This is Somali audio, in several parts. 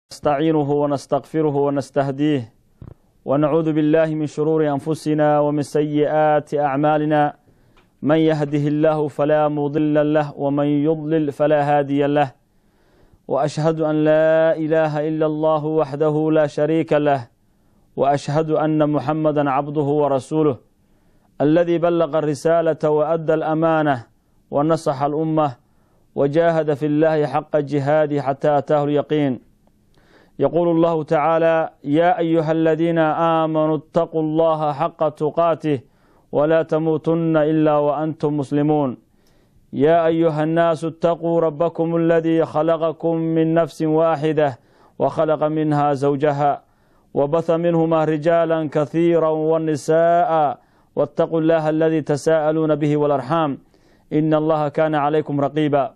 نستعينه ونستغفره ونستهديه ونعوذ بالله من شرور أنفسنا ومن سيئات أعمالنا من يهده الله فلا مضل له ومن يضلل فلا هادي له وأشهد أن لا إله إلا الله وحده لا شريك له وأشهد أن محمدا عبده ورسوله الذي بلغ الرسالة وأدى الأمانة ونصح الأمة وجاهد في الله حق جهاده حتى أتاه اليقين يقول الله تعالى يا أيها الذين آمنوا اتقوا الله حق تقاته ولا تموتن إلا وأنتم مسلمون يا أيها الناس اتقوا ربكم الذي خلقكم من نفس واحدة وخلق منها زوجها وبث منهما رجالا كثيرا والنساء واتقوا الله الذي تساءلون به والأرحام إن الله كان عليكم رقيبا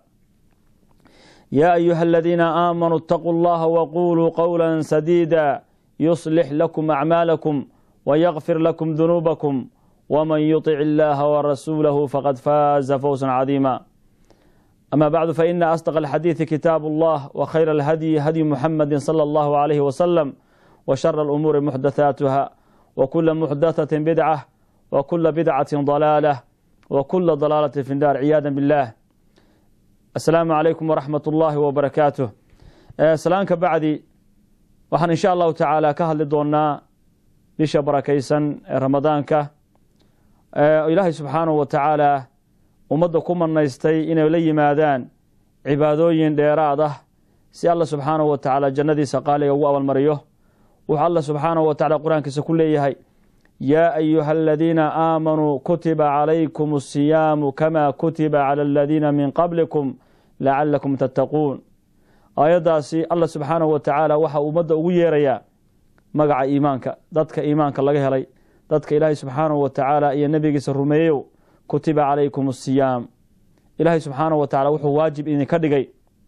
يا أيها الذين آمنوا اتقوا الله وقولوا قولا سديدا يصلح لكم أعمالكم ويغفر لكم ذنوبكم ومن يطع الله ورسوله فقد فاز فوزا عظيما أما بعد فإن أصدق الحديث كتاب الله وخير الهدي هدي محمد صلى الله عليه وسلم وشر الأمور محدثاتها وكل محدثة بدعة وكل بدعة ضلالة وكل ضلالة في النار عياذا بالله asalaamu calaykum waraxmat ullaahi wabarakaatuh salaanka bacdi waxaan insha allahu tacaala ka hadli doonaa bisha barakaysan ee ramadaanka ilaahay subxaanahu wa tacaala ummadda ku manaystay inay la yimaadaan cibaadooyin dheeraad ah si alla subxaanahu wa tacaala jannadiisa qaaliga ugu abaalmariyo wuxuu alla subxaanahu wa tacala qur-aankiisa ku leeyahay yaa ayuha aladiina aamanuu kutiba calaykum asiyaamu kama kutiba cala aladiina min qablikum lacalakum tattaquun aayaddaasi alla subxaanahu wa tacaala waxa ummadda ugu yeerayaa magaca iimaanka dadka iimaanka laga helay dadka ilaahay subxaanahu wa tacaala iyo nebigiisa rumeeyow kutiba calaykum asiyaam ilaahay subxaanahu wa tacala wuxuu waajib idinka dhigay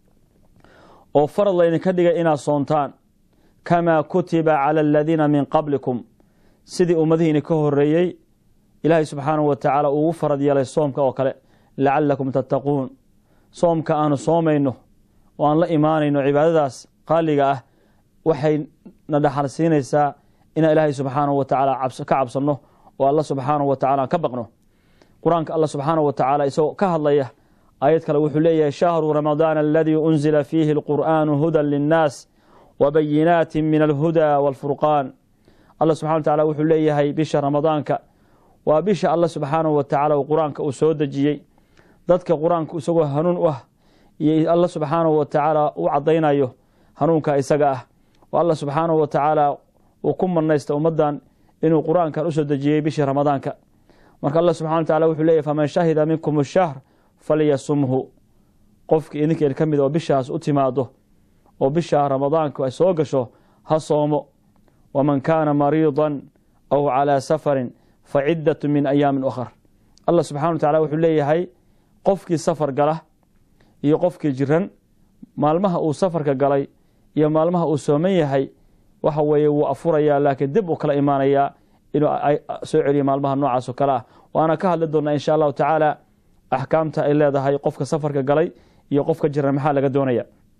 oo farad laydinka dhigay inaad soontaan kamaa kutiba cala aladiina min qablikum sidii ummadihiini ka horeeyey ilaahay subxaanahu wa tacaala ugu farad yeelay soomka oo kale lacalakum tattaquun soomka aanu soomayno oo aan la imaanayno cibaadadaas qaaliga ah waxay na dhaxal siinaysaa inaan ilaahay subxaanahu wa tacaala ka cabsanno oo alla subxaanahu wa tacala aan ka baqno qur-aanka alla subxaanahu wa tacaala isagoo ka hadlaya aayad kale wuxuu leeyahay shahru ramadaana aladii unzila fiihi alqur'aanu hudan linnaas wabayinaati min alhuda waalfurqaan alla subxana wa tacala wuxuu leeyahay bisha ramadaanka waa bisha alla subxaanahu wa tacaala uu qur-aanka uu soo dejiyey dadka qur-aanku isagoo hanuun u ah iyo alla subxaanahu wa tacaala u caddaynayo hanuunka isaga ah oo alla subxaanahu wa tacaala uu ku manaysta ummaddan inuu qur-aankan usoo dejiyey bishii ramadaanka marka alla subxana wa tacala wuxuu leeyahy faman shahida minkum ashahr falyasumhu qofkii idinkeed ka mid oo bishaas u timaado oo bisha ramadaanku ay soo gasho ha soomo waman kaana mariidan aw calaa safarin fa ciddatu min ayaamin ukhar allah subxana wa tacala wuxuu leeyahay qofkii safar gala iyo qofkii jiran maalmaha uu safarka galay iyo maalmaha uu sooman yahay waxa weeye wuu afurayaa laakiin dib uu kala imaanayaa inuu soo celiyo maalmaha noocaas oo kale ah waana ka hadli doonaa insha allahu tacaala axkaamta ay leedahay qofka safarka galay iyo qofka jiran maxaa laga doonaya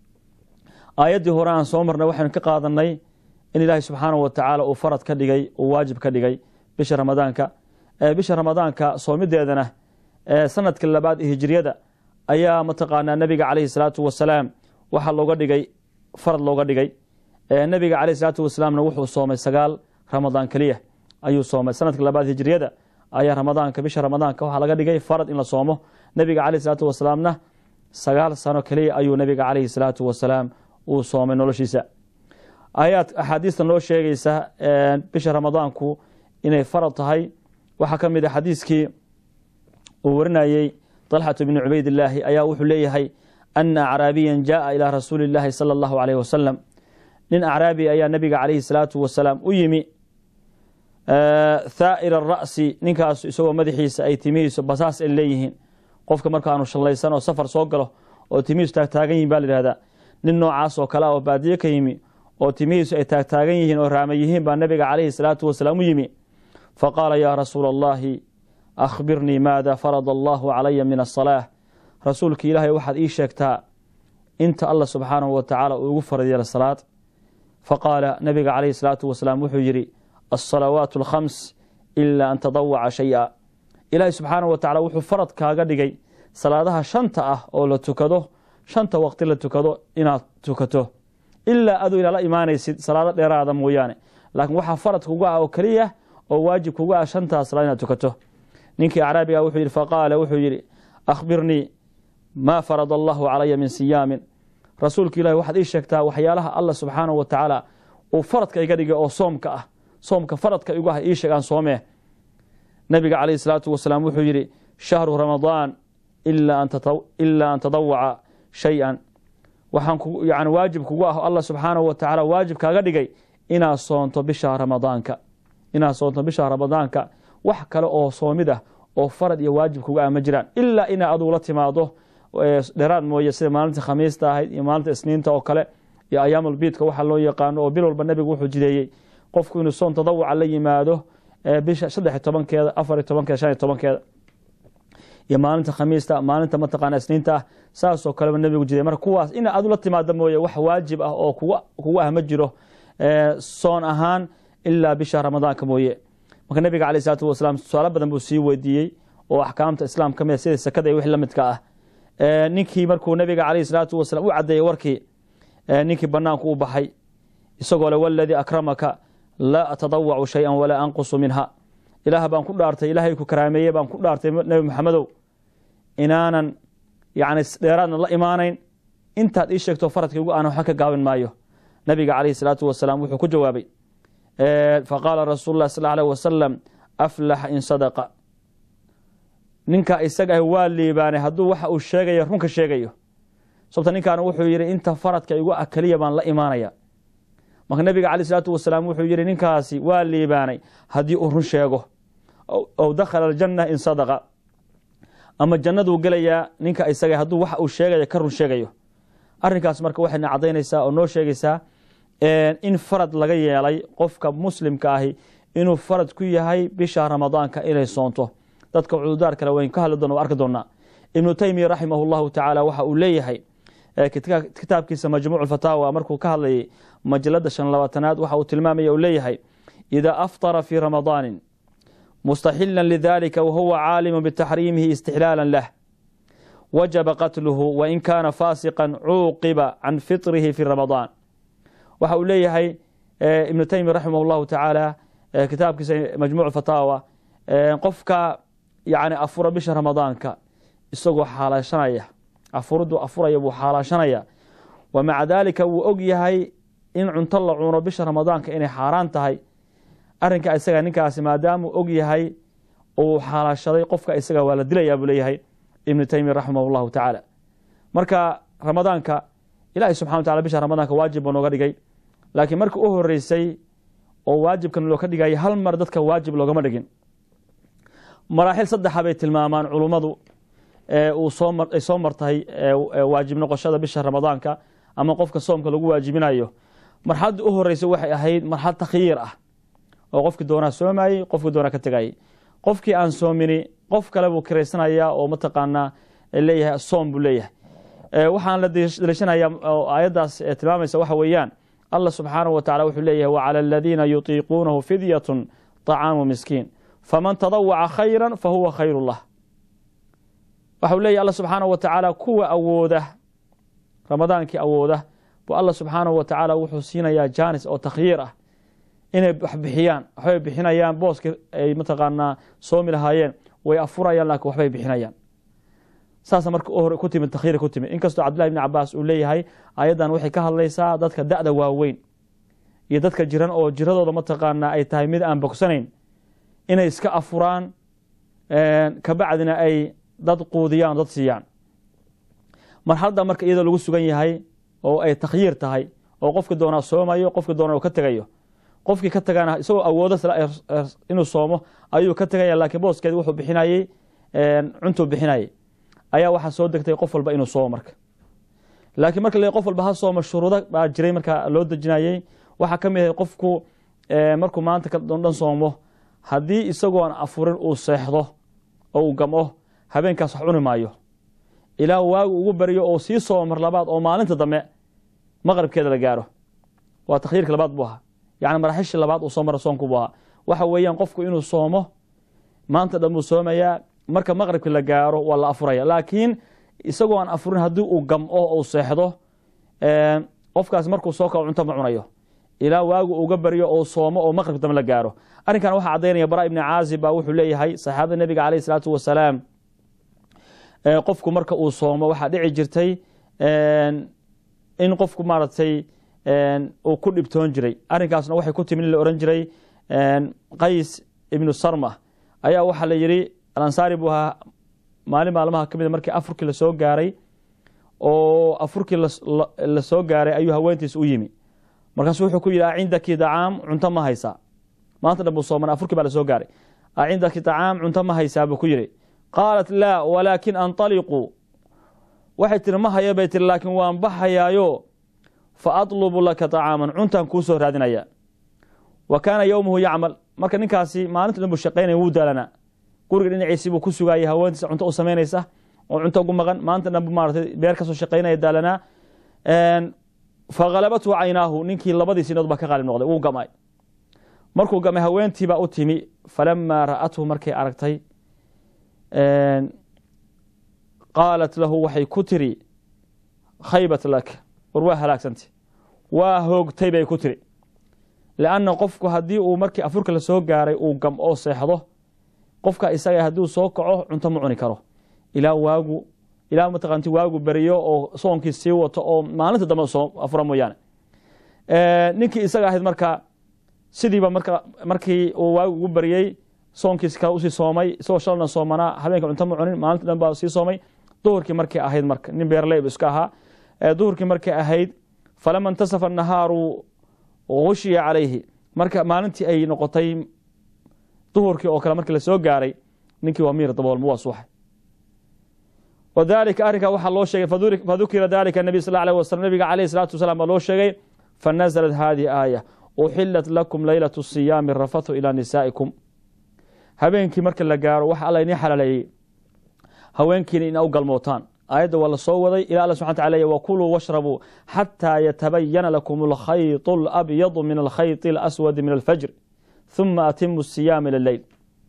aayaddii hore aan soo marnay waxaynu ka qaadanay in ilaahay subxaanahu wa tacaala uu farad ka dhigay uu waajib ka dhigay bisha ramadaanka bisha ramadaanka soomideedana sanadka labaad ee hijriyada ayaa mataqaanaa nebiga caleyhi salaatu wasalaam waxaa looga dhigay farad looga dhigay nebiga caleyhi salaatu wasalaamna wuxuu soomay sagaal ramadaan keliya ayuu soomay sanadka labaad hijriyada ayaa ramadaanka bisha ramadaanka waxaa laga dhigay farad in la soomo nebiga caleyhi salaatu wasalaamna sagaal sano keliya ayuu nebiga caleyhi salaatu wasalaam uu soomay noloshiisa ayaad axaadiista noo sheegaysa bisha ramadaanku inay farad tahay waxaa ka mid a xadiiskii uu warinayey طalxatu bni cubaydillaahi ayaa wuxuu leeyahay ana acraabiyan jaءa ilaa rasuuli اllaahi salى اllahu alayh wasalam nin acraabi ayaa nebiga calayhi salaatu wasalaam u yimi thaa'ira ra'si ninkaasu isagoo madaxiisa ay timihiisu basaas ay leeyihiin qofka markaanu shallaysan oo safar soo galo oo timihiisu taagtaagan yihin ba la yihahdaa nin noocaas oo kale ah oo baadiye ka yimi oo timihiisu ay taagtaagan yihiin oo raama yihiin baa nebiga calayhi salaatu wasalaam u yimi faqaala yaa rasuula allahi akhbirnii maada farada allahu calaya min asalaa rasuulka ilaahay waxaad ii sheegtaa inta alla subxaanahu wa tacaala uu igu farad yeela salaad faqaala nabiga calayhi salaatu wasalaam wuxuu yidhi alsalawaatu alkhams ilaa an tadawaca shay-a ilaahi subxaanahu wa tacala wuxuu farad kaaga dhigay salaadaha shanta ah oo la tukado shanta waqti la tukado inaad tukato ilaa aduu ilaala imaanaysid salaado dheeraada mooyaane laakiin waxaa farad kuga ah oo keliya oo waajib kuga ah shantaas salaad inaad tukato ninkii acraabiga wuxuu yidhi faqaala wuxuu yidhi akhbirnii maa farada allahu calaya min siyaamin rasuulka ilahi waxaad ii sheegtaa waxyaalaha alla subxaanahu wa tacaala uu faradka iga dhigay oo soomka ah soomka faradka igu ah ii sheeg aan soomee nabiga calayhi salaatu wasalaam wuxuu yidhi shahru ramadaan ilaa an tadawaca shay-an waxaan yani waajib kugu ah allah subxaanahu wa tacaala waajib kaaga dhigay inaad soonto bisha ramadaanka inaad soonto bisha ramadaanka wax kale oo soomid ah oo farad iyo waajib kuga ah ma jiraan ilaa inaa adugu la timaado dheeraad mooye sida maalinta khamiista ahayd iyo maalinta isniinta oo kale iyo ayaamulbiidka waxa loo yaqaano oo bil walba nebigu wuxuu jideeyey qofku inuu soon tadawuca la yimaado bisha saddex tobankeeda afar tobankeeda shan iyo tobankeeda iyo maalinta khamiista maalinta mataqaana isniinta ah saasoo kaleba nebigu jiday marka kuwaas ina adu la timaado mooye wax waajib ah oo kugu ah ma jiro soon ahaan ilaa bisha ramadaanka mooye marka nebiga caleyh isalaatu wasalaam su-aalo badan buu sii weydiiyey oo axkaamta islaam ka mid sida sakada iyo wixii la midka ah ninkii markuu nebiga caleyhi salaatu wasalaam u caddeeyey warkii ninkii banaanku u baxay isagoo le waladii akramaka laa atadawacu shay-an walaa anqusu minha ilaah baan ku dhaartay ilaahay ku karaameeye baan ku dhaartay nebi maxamedow inaanan yani dheeraadna la imaanayn intaad ii sheegto faradka igu aan waxba ka gaabin maayo nabiga caleyhi salaatu wasalaam wuxuu ku jawaabay faqaala rasuulu lah sal alيh wasalam aflaxa in sadaqa ninka isaga ah waa liibaanay hadduu waxa uu sheegayo runka sheegayo sababta ninkaana wuxuu yidhi inta faradka igu ah keliya baan la imaanaya marka nabiga caleyh salaatu wasalaam wuxuu yidhi ninkaasi waa liibaanay haddii uu run sheego ow dakhala aljanna in sadaqa ama jannaduu gelayaa ninka isaga hadduu waxa uu sheegayo ka run sheegayo arrinkaas marka waxayna caddaynaysaa oo noo sheegaysaa in farad laga yeelay qofka muslimka ahi inuu farad ku yahay bisha ramadaanka inay soonto dadka cududaar kale wayn ka hadli doona arki doonaa ibnu taymiya raximah llahu tacaala waxa uu leeyahay kitaabkiisa majmuuc fataawa markuu ka hadlayay majalada shan labaatanaad waxa uu tilmaamaya uu leeyahay idaa aftara fii ramadaanin mustaxila lidalika wahuwa caalimu bitaxriimihi istixlaala lah wajaba qatluhu wain kaana faasiqa cuuqiba can fitrihi fi ramadaan waxa uu leeyahay ibnu taymiya raximah llahu tacaala kitaabkiisa majmuuc fataawa qofka yani afura bisha ramadaanka isagoo xaalaashanaya afuriduu afuraya buu xaalaashanaya wa maca daalika wuu og yahay in cunto la cuno bisha ramadaanka inay xaaraan tahay arrinka isaga ninkaasi maadaamuu og yahay uu xaalaashaday qofka isaga waa la dilaya buu leeyahay ibnu taymiya raximah llahu tacaala marka ramadaanka ilahi subxana wa tacala bisha ramadaanka waajib buu nooga dhigay laakiin markii u horeysay oo waajibkan loo ka dhigaya hal mar dadka waajib loogama dhigin maraaxil saddexa bay tilmaamaan culummadu ay soo martahay waajib noqoshada bisha ramadaanka ama qofka soomka lagu waajibinayo marxaladda u horeysa waxay ahayd marxalad takhyiir ah oo qofkii doonaa soomayey qofkii doonaa ka tegayay qofkii aan soomini qof kale buu kiraysanaya oo mataqaanaa leeyahay soom buu leeyahay waxaan la daliishanaya oo aayaddaas tilmaamaysa waxa weeyaan allah subxaanahu wa tacala wuxuu leeyahay wacala aladiina yutiiquunahu fidyatun طacaamu miskiin faman tadawaca khayra fahuwa khayru lah waxau leeyahy alla subxaanahu wa tacaala kuwa awooda ramadaankii awooda bu alla subxaanahu wa tacaala wuxuu siinayaa jaanis oo takhyiir ah inay wax bixiyaan waxbay bixinayaan booskii ay mataqaanaa soomi lahaayeen way afurayaan laakiin waxbay bixinayaan saasa marka hore ku timid takhyiir ku timid inkastoo cabdillahi bni cabaas uu leeyahay ayaddan waxay ka hadlaysaa dadka da'da waaweyn iyo dadka jiran oo jiradooda mataqaanaa ay tahay mid aan bogsanayn inay iska afuraan kabacdina ay dad quudiyaan dad siiyaan marxaladda marka iyadoo lagu sugan yahay oo ay takhyiir tahay oo qofki doonaa soomayo qofki doona ka tegayo qofkii ka tagana isagoo awoodo inuu soomo ayuu ka tegaya laakiin booskeedi wuxuu bixinayey cuntuu bixinayay ayaa waxaa soo degtay qof walba inuu soomo marka laakiin marka le qof walba ha soomo shuruudo baa jiray marka loo dejinayey waxaa ka mid ahay qofku markuu maanta ka dhan soomo haddii isagoon afurin uu seexdo oo uu gamo habeenkaas wax cuni maayo ilaa waagu ugu baryo oo sii soomo mar labaad oo maalinta dambe maqribkeeda la gaaro waa takhyiirka labaad buu ahaa yani maraaxishii labaad uu soo mara soonku buu ahaa waxa weeyaan qofku inuu soomo maanta dhan buu soomayaa marka maqribka la gaaro waa la afuraya laakiin isagoo aan afurin haddii uu gamco uu seexdo qofkaas markuu soo kao cunto ma cunayo ilaa waagu uga baryo oo soomo oo maqrib dambe la gaaro arrinkan waxaa caddaynaya bara ibni caazib baa wuxuu leeyahay saxaabada nebiga caleyh isalaatu wasalaam qofku marka uu soomo waxaa dhici jirtay in qofku maaragtay uu ku dhibtoon jiray arrinkaasna waxay ku timi in la ohan jiray qays ibnu sarma ayaa waxaa la yidhi alansaari buu ahaa maalin maalmaha ka mida markii afurkii lasoo gaaray oo afurkii lasoo gaaray ayuu haweentiis u yimi markaasu wuxuu ku yidhi acindaki dacaam cunto ma haysaa maanta dhan buu sooman afurkii baa lasoo gaaray acindaki dacaam cunto ma haysaa buu ku yidhi qaalat laa walaakin anطaliquu waxay tiri ma haya bay tiri laakiin waan baxayaayo fa atlubu laka طacaaman cuntaan kuu soo raadinaya wa kaana yowmuhu yacmal marka ninkaasi maalinta dhan buu shaqaynaya wuu daalanaa guriga dhinaciisii buu ku sugaayay haweentiisa cunto u samaynaysa oo cunto ugu maqan maanta dhan bu maaratay beer kasoo shaqaynaya daalanaa fakhalabathu caynaahu ninkii labadii sinood baa ka qaalib noqday wuu gamay markuu gamay haweentiibaa u timi falamaa ra'athu markay aragtay qaalat lahu waxay ku tiri khaybat lak war waa halaagsantay waa hoogtay bay ku tiri lianna qofku haddii uu markii afurka lasoo gaaray uu gam oo seexdo qofka isaga hadduu soo kaco cunto ma cuni karo ilaa waagu ilaa mataqaanti waagu beriyo oo soonkii sii wato oo maalinta dambe soo afura mooyaane ninkii isaga ahayd marka sidiiba marka markii uu waagu ugu beriyey soonkiis kale usii soomay isagoo shalna soomanaa habeenka cunto ma cunin maalinta dhan baa sii soomay duhurkii markay ahayd marka nin beerleyb iska ahaa duhurkii markay ahayd falama intasafa nahaaru gushiya calayhi marka maalintii ay noqotay duhurkii oo kale markii lasoo gaaray ninkii waa miir daboolma waa suuxay wadalika arrinkaa waxaa loo sheegay fadukira dalika nabiy sal alيه waslm nabiga alayh الsalatu wasalaam baa loo sheegay fanaزlat hadihi aaya uxilat lakum laylaة الصiyaami rafathu ilى nisaa'ikum habeenkii marka la gaaro waxa alla inii xalaaleeyey haweenkiina ina u galmootaan aayadda waa la soo waday ila alla subxana tala ley wakuluu washrabuu xataa yatabayana lakum alkhayط اlabyadu min alkhayط اlaswadi min alfajr ثuma atimu الsiyaam ilى leyl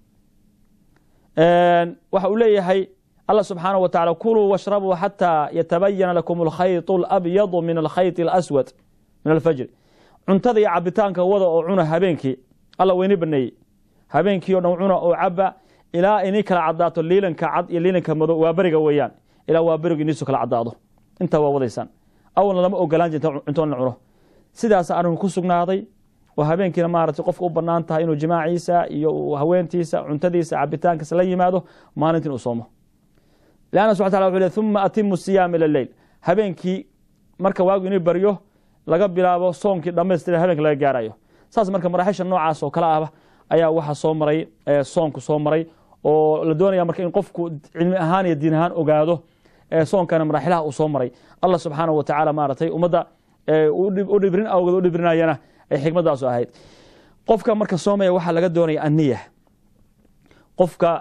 waxa uu leeyahay allah subxaanaه wa tacala kuluu washrabuu xataa yatabayana lakum alkhayط اlabyadu min alkhayط اlaswad min alfajri cuntada iyo cabitaanka wada oo cuna habeenkii alla weyni baneeyey habeenkii o dhan cuna oo caba ilaa inii kala cadaato liilanka cad iyo liilanka madow waa beriga weeyaan ilaa waa berigu iniisu kala cadaado intaa waa wadaysaan awalna lama ogolaan jirta cuntoon la cuno sidaasa arrinku ku sugnaaday oo habeenkiina maaragtay qofka u banaan tahay inuu jimaaciisa iyo haweentiisa cuntadiisa cabitaankiisa la yimaado maalintiin uu soomo lanna subxa tala wuxu le uma atimu siyaama ila leyl habeenkii marka waagu inii baryo laga bilaabo soonkii dhamaystira habeenka laga gaarayo saas marka maraaxisha noocaas oo kale ahba ayaa waxa soo maray soonku soo maray oo la doonaya marka in qofku cilmi ahaan iyo diin ahaan ogaado soonkana maraaxilaha uu soo maray allah subxaanahu wa tacaala maaragtay ummadda u dhibrin awgeed u dhibrinayana ay xikmadaasu ahayd qofka marka soomaya waxaa laga doonaya aniya qofka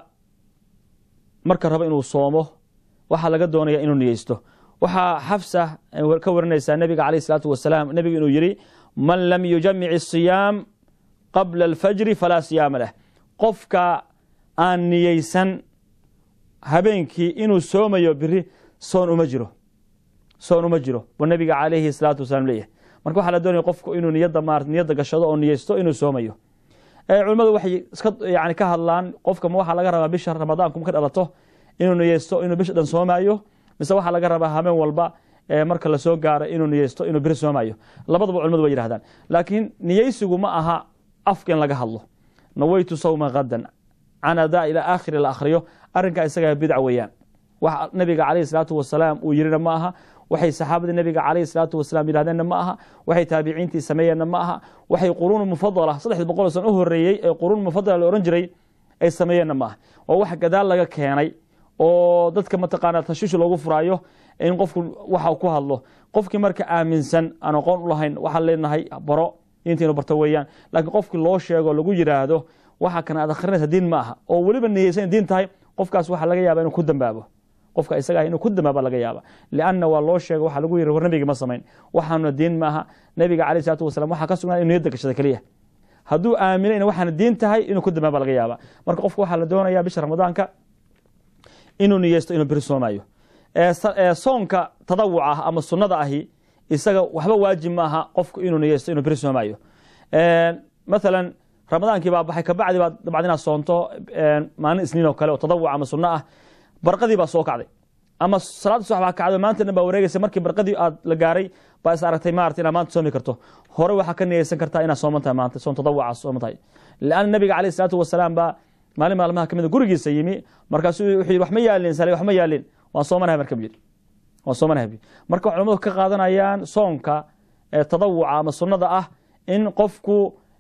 marka rabo inuu soomo waxaa laga doonaya inuu niyeysto waxaa xafsa ka warinaysaa nebiga caleyh isalaatu wasalaam nebigu inuu yidhi man lam yujamic الsiyaam qabla alfajri falaa siyaama lah qofka aan niyeysan habeenkii inuu soomayo biri soon uma jiro soon uma jiro buu nebiga calayhi salaatu wasalaam leeyahay marka waxaa la doonaya qofku inuu niyadda marat niyadda gashado oo niyeysto inuu soomayo culimmadu waxay iska yani ka hadlaan qofka ma waxaa laga rabaa bisha ramadaanku marka dhalato inuu niyeysto inuu bisha dhan soomaayo mise waxaa laga rabaa habeen walba marka lasoo gaaro inuu niyeysto inuu biri soomayo labadaba culimadu way yihahdaan laakiin niyeysigu ma aha afka in laga hadlo naweytu sawma hadan canadaa ilaa aakhiri la akhriyo arrinkaa isagaa bidca weeyaan wax nabiga calayhi salaatu wasalaam uu yirina ma aha waxay saxaabadii nabiga calayhi salaatu wasalaam yidhahdeenna ma aha waxay taabiciintii sameeyeenna ma aha waxay quruun mufadala saddexdii boqol san u horeeyey ee quruun mufadala la ohan jiray ay sameeyeenna ma aha oo wax gadaal laga keenay oo dadka mataqaana tashiish loogu furaayo in qofku waxa ku hadlo qofkii marka aaminsan aan aqoon u lahayn waxaan leenahay baro diinta inu barto weeyaan laakiin qofkii loo sheego lagu yidhaahdo waxa kana aad akhrinaysa diin ma aha oo weliba niyeysan diin tahay qofkaas waxaa laga yaaba inuu ku dambaabo qofka isaga ah inuu ku damaaba laga yaaba lianna waa loo sheega waxaa lagu yiri war nabigi ma samayn waxaanuna diin maaha nabiga calayh salatu wasalam waxaa ka sugnaa inu niyadda gashada keliya hadduu aaminay in waxaana diin tahay inuu ku damaaba laga yaaba marka qofka waxaa la doonayaa bisha ramadaanka inuu niyeysto inuu beri soomayo soonka tadawuca ah ama sunnada ahi isaga waxba waajib ma aha qofku inuu niyeysto inuu beri soomayo maalan ramadaankii baa baxay kabacdi baad dabcad inaad soonto maalin isniin oo kale oo tadawuc ama sunno ah barqadii baa soo kacday ama salaada subax baa kacday maanta dhan baa wareegaysa markii barqadii aad la gaaray baa is aragtay maarata inaad maanta soomi karto hore waxaa ka niyeysan kartaa inaad sooman tahay maanta soon tadawuca sooman tahay lianna nabiga calayh salaatu wasalaam baa maalin maalmaha kamid gurigiisa yimi markaasuu wuxuu yidhi wax ma yaalin sale wax ma yaalin waan soomanahay marka buyidhi waan soomanahay buyidhi marka culamadu ka qaadanayaan soonka tadawuca ama sunnada ah in qofku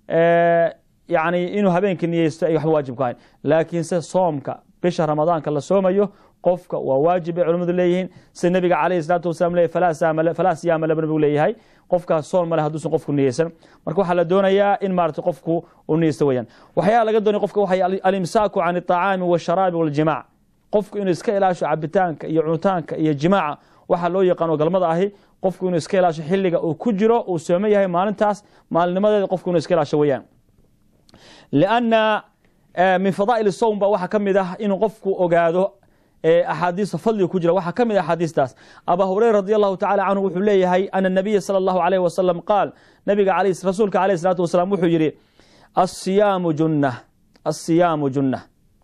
yani inuu habeenkii niyeysto ay waxba waajib ku ahayn laakiinse soomka bisha ramadaanka la soomayo qofka waa waajib bay culamadu leeyihiin sida nabiga calayhi salaatu wasalam leeyahy falaa siyaama laba nabigu leeyahay qofkaas soon male hadduusan qofku niyeysan marka waxaa la doonayaa in maarata qofku uu niyeysto weyaan waxyaala laga doonaya qofka waxay alimsaaku can alطacaami waasharaabi waljimaac qofku inuu iska ilaasho cabitaanka iyo cunitaanka iyo jimaaca waxaa loo yaqaano galmada ahi qofku inuu iska ilaasho xiliga uu ku jiro uu sooman yahay maalintaas maalinimadeeda qofku inuu iska ilaasho weyaan lianna min fadaa'il sowm ba waxaa ka mid ah inuu qofku ogaado axaadiista fadliga ku jira waxaa ka mid ah axaadiistaas abaa hureyra radi allahu tacala canhu wuxuu leeyahay ana nabiya sala allahu alayh wasalam qaal nabiga rasuulka alayh salaatu wasalaam wuxuu yidhi asiyaamu junna asiyaamu junna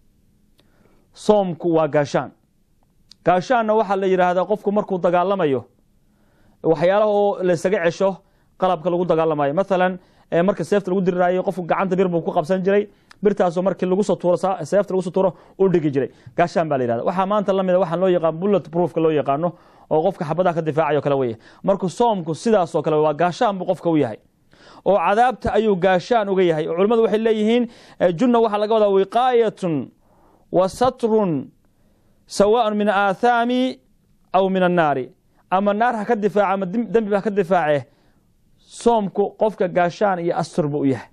soomku waa gaashaan gaashaanna waxaa la yidhaahdaa qofku markuu dagaalamayo waxyaalaha oo laysaga cesho qalabka lagu dagaalamayo maalan marka seefta lagu diriraayo qofku gacanta bir buu ku qabsan jiray birtaasoo markii lagu soo tuuro seefta lagu soo tuuro u dhigi jiray gaashaan baa la yihahda waxaa maanta lamid a waxaan loo yaqaan bullet proofka loo yaqaano oo qofka xabadaha ka difaacayo kale weye marka soomku sidaasoo kale waa gaashaan buu qofka u yahay oo cadaabta ayuu gaashaan uga yahay oo culimmadu waxay leeyihiin junna waxaa laga wadaa wiqaayatun wa satrun sawaaء min aathaami aw min annaari ama naar ha ka difaaca ama dembi ha ka difaace soomku qofka gaashaan iyo astur buu u yahay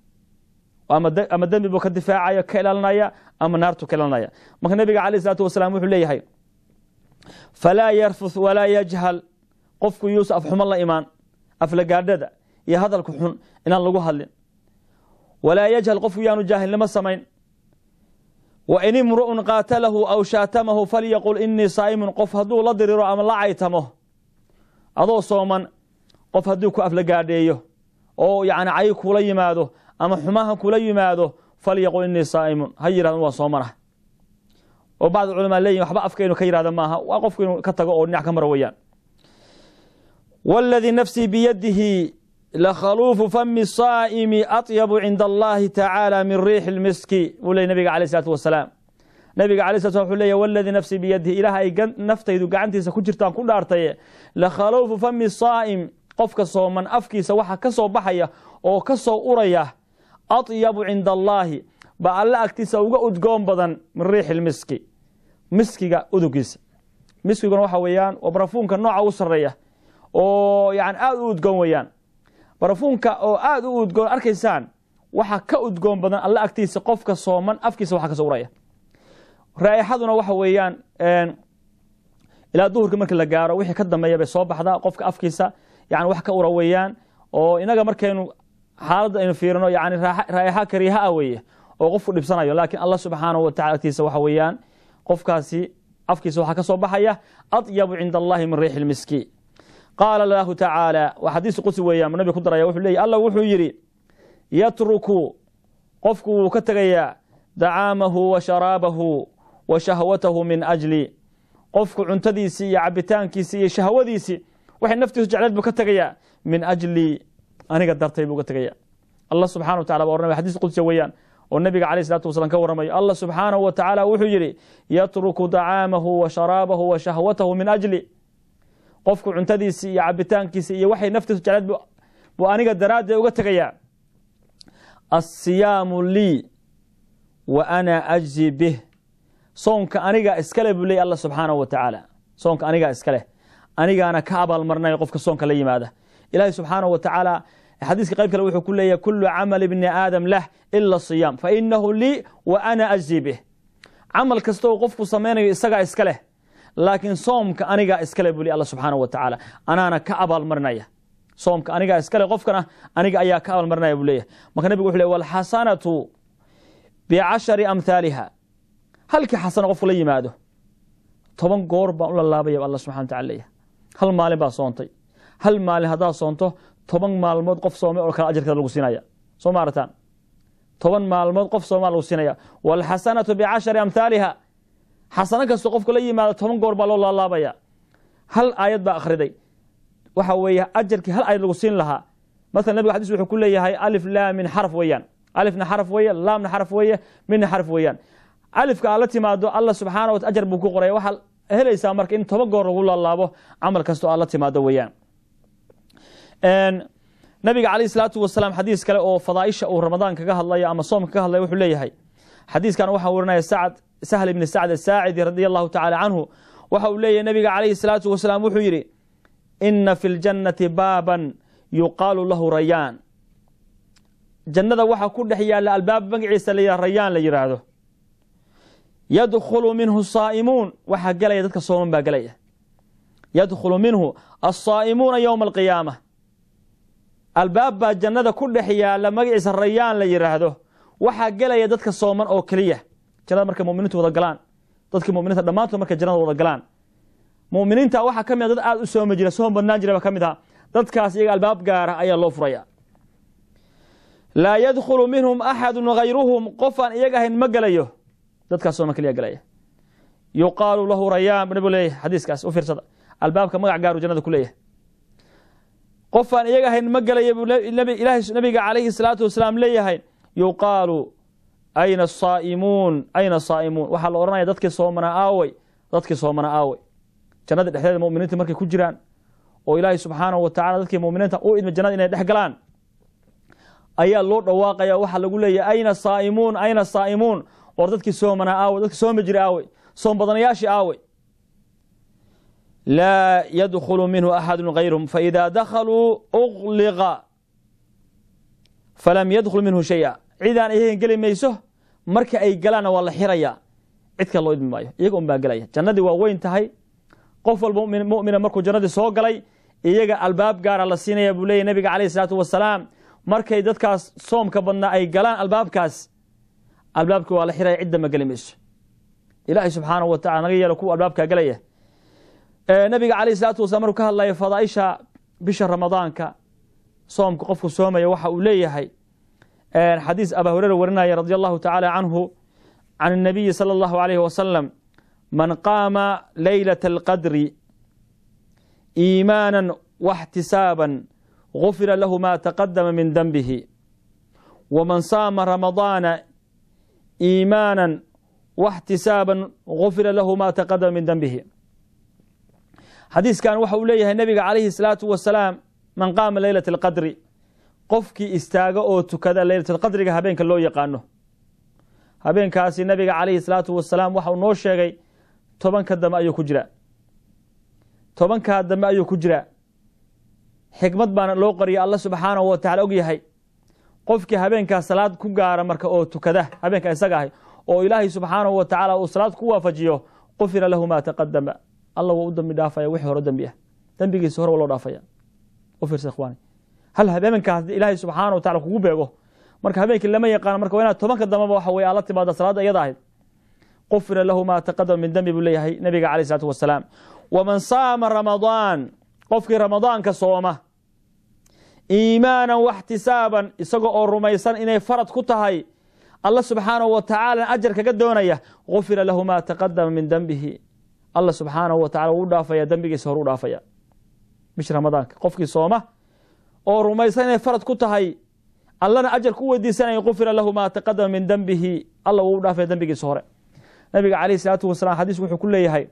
ama dembi buu ka difaacaya ka ilaalinaya ama naartu ka ilaalinaya marka nabiga alayh isalaatu wasalaam wuxuu leeyahay falaa yarfuth walaa yajhal qofku yuusa afxumo la imaan aflagaadhada iyo hadalka xun inaan lagu hadlin walaa yajhal qofku yaanu jaahilnimo samayn wain imru'un qaatalahu aw shaatamahu falyaqul inii saa'imun qof hadduu la diriro ama la caytamo adoo sooman qof hadduu ku aflagaadheeyo oo yani cay kula yimaado ama xumaha kula yimaado falyaqul inii saa'imun ha yihahdo waa soomanah oo bacd culamaa leeyihin waxba afka inuu ka yihahdo maaha waa qofku inuu ka tago oo dhinac ka maro weyaan wاladii nafsii biyadihi lakhaluufu fami saa'imi aطyabu cinda allahi tacaala min riixi اlmiski buu ley nabiga alayh isalaatu wasalaam nabiga alay slat slam wuxuu leeya waladii nafsii biyadihi ilaah ay naftaydu gacantiisa ku jirtaan ku dhaartaye lakhaluufu fami saa'im qofka sooman afkiisa waxa ka soo baxaya oo ka soo uraya aطyabu cinda allaahi ba alla agtiisa uga udgoon badan min riixi lmiski miskiga udugiisa miskiguna waxa weeyaan waa barafuunka nooca u sareeya oo yani aada u udgoon weeyaan barafuunka oo aada u udgoon arkaysaan waxa ka udgoon badan alla agtiisa qofka sooman afkiisa waxa ka soo uraya raaixaduna waxa weeyaan ilaa duhurka markii la gaaro wixii ka dambeeya bay soo baxdaa qofka afkiisa yani wax ka ura weeyaan oo inaga markaynu xaaladda aynu fiirino yani raa'ixa kariiha ah weeye oo qofku dhibsanayo laakiin allah subxaanahu watacala agtiisa waxa weeyaan qofkaasi afkiisa waxaa ka soo baxaya aطyabu cinda allahi min riixi lmiski qaala lahu tacaala waa xadiis qudsi weeyaan nabiga ku daraya wuxuu leeyay allah wuxuu yidhi yatruku qofku wuu ka tegayaa dacaamahu wa sharaabahu wa shahwatahu min ajli qofku cuntadiisii iyo cabitaankiisii iyo shahwadiisii waxay naftiisu jecleed buu ka tegayaa min ajli aniga dartay buu ka tegaya allah subxana wa tacala ba oranaya xadis qudsiya weeyaan oo nabiga alayh salatu wasalam ka warramayo allah subxaanahu wa tacaala wuxuu yidhi yatruku dacaamahu wa sharaabahu wa shahwatahu min ajli qofku cuntadiisii iyo cabitaankiisii iyo waxay naftiisu jecleed buu aniga daraaddeed uga tegayaa asiyaamu lii wa ana ajzi bih soonka anigaa iskale buu leeyay allah subxaanahu wa tacaala soonka anigaa iskaleh anigaana ka abaalmarinayo qofka soonka la yimaada ilahi subxaanahu wa tacaala xadiiska qayb kale wuxuu ku leeyahy kulu camal bni aadam lah ila siyaam fainahu lii wa ana ajzi bih camal kasta oo qofku samaynayo isagaa iska leh laakiin soomka anigaa iskale buli alla subxaana wa tacaala anaana ka abaalmarinaya soomka anigaa iskale qofkana aniga ayaa ka abaalmarinaya buu leeyahay marka nebigu wuxu ley walxasanatu bicashari amhaaliha halkii xasano qofku la yimaado toban goor baan u lalaabaya alla subxana wa tacala leeyahay hal maalin baa soontay hal maalin haddaad soonto toban maalmood qof soomay oo kale ajarkeeda lagu siinaya soo maarataan toban maalmood qof soomaa lagu siinaya walxasanatu bicashari amhaaliha xasano kastoo qofku la yimaado toban goor baa loo laalaabaya hal aayad baa akhriday waxa weeye ajarkii hal aayad lagu siin lahaa maala nabig xadis wuxuu ku leeyahay alif laa min xaraf weeyaan alifna xaraf weeye laamna xaraf weeye midna xaraf weeyaan alifka aad la timaado alla subxaana wa ajar buu ku qoraya waxaad helaysaa marka in toban goor lagu laalaabo camal kastoo aad la timaado weeyaan nabiga calayh salaatu wasalaam xadiis kale oo fadaaisha uu ramadaan kaga hadlayo ama soomka kaga hadlaya wuxuu leeyahay xadiiskan waxaa warinaya sacd sahl ibni sacd asaacidi radia allahu tacala canhu waxa uu leeyahay nabiga calayhi salaatu wasalaam wuxuu yidhi ina fi ljannati baaban yuqaalu lahu rayaan jannada waxaa ku dhex yaalla albaab magaciisa la rayaan la yidhaahdo yadkhulu minhu saa'imuun waxaa gelaya dadka sooman baa gelaya yadkhulu minhu asaa'imuuna yowma alqiyaama albaab baa jannada ku dhex yaalla magaciisa rayaan la yidhaahdo waxaa gelaya dadka sooman oo keliya jannada markay muminiintu wada galaan dadkii muminiinta dhammaantood markay jannada wada galaan muminiinta waxaa ka mid a dad aada u soomi jira soom badnaan jira baa ka mid ah dadkaas iyaga albaab gaara ayaa loo furaya laa yadkhulu minhum axadu hayruhum qof aan iyaga ahayn ma gelayo dadkaas sooman keliya gelaya yuqaalu lahu rayaan nabigu leeyahay xadiiskaas u fiirsada albaabka magac gaaru jannada ku leeyahay qof aan iyaga ahayn ma gelaya buu ilahay nabiga calayhi salaatu wasalaam leeyahay yuqaalu ayna asaa'imuun ayna asaa'imuun waxaa la odhanaya dadkii soomana aawey dadkii soomana aawey jannada dhexdeeda muminiinta markay ku jiraan oo ilaahay subxaanahu wa tacala dadkii muminiinta u idma jannada inay dhex galaan ayaa loo dhawaaqaya waxaa lagu leeyahay ayna saa'imuun ayna saa'imuun war dadkii soomana aawey dadkii soomi jira aawey soom badanayaashii aawey laa yadkhulu minhu axadu hayruhum faida dakhaluu ugliqa falam yadkhul minhu shaya cidaan iyagan geli mayso marka ay galaanna waa la xiraya cid kale loo idmi maayo iyaga un baa gelaya jannadii waa weyn tahay qof walba mumina markuu jannadii soo galay iyaga albaab gaara la siinaya buu leeyahy nabiga calayh isalaatu wasalaam markay dadkaas soomka badnaa ay galaan albaabkaas albaabkii waa la xiraya cidda ma geli mayso ilaahay subxaanahu wa tacala naga yeelo kuwa albaabkaa gelaya nabiga calayh salaatu wasalaam markuu ka hadlaya fadaaisha bisha ramadaanka soomka qofku soomaya waxa uu leeyahay xadiis abaa hureyre warinaya radi allahu tacaala canhu can الnabiyi salى اllahu alayh wasalam man qaama laylaة اlqadri iimaana واxtisaaba gufira lahu ma taqadama min denbihi wman saama ramadaana iimaana واxtisaaba gufira lahu ma taqadama min denbihi xadiiskan waxa uu leeyahay nabiga calayhi الsalaatu wasalaam man qaama leylaة اlqadri qofkii istaaga oo tukada leylatulqadriga habeenka loo yaqaano habeenkaasi nabiga calayhi salaatu wasalaam waxa uu noo sheegay tobanka dambe ayuu ku jiraa tobankaa dambe ayuu ku jiraa xikmad baana loo qariya alla subxaanahu wa tacala og yahay qofkii habeenkaa salaad ku gaara marka oo tukada habeenka isaga ahay oo ilaahay subxaanahu wa tacaala uu salaad ku waafajiyo qufira lahu maa taqadama alla waa u dambi dhaafaya wixii hore dembi ah dembigiisa hore waa loo dhaafaya u fiirsa ikhwaani hal habeenkaas ilaahay subxaana wa tacala kugu beego marka habeenkii lama yaqaano marka waa inaad tobanka dambeba waxa weye aad la timaada salaadda iyada ahayd qufira lahu maa taqadama min dembi buu leeyahay nabiga calayh isalaatu wasalaam waman saama ramadaan qofkii ramadaanka sooma iimaanan waxtisaaban isaga oo rumaysan inay farad ku tahay alla subxaanahu wa tacaala ajar kaga doonaya gufira lahu maa taqadama min dembihi alla subxaanahu wa tacala wuu u dhaafaya dembigiisa hor u dhaafaya bish ramadaanka qofkii sooma oo rumaysan inay farad ku tahay allana ajar ku weydiisanaya gufira lahu maa taqadama min dembihi alla wuu u dhaafaya dembigiisa hore nabiga calayh isalaatu wasalaam xadiisku wuxuu ku leeyahay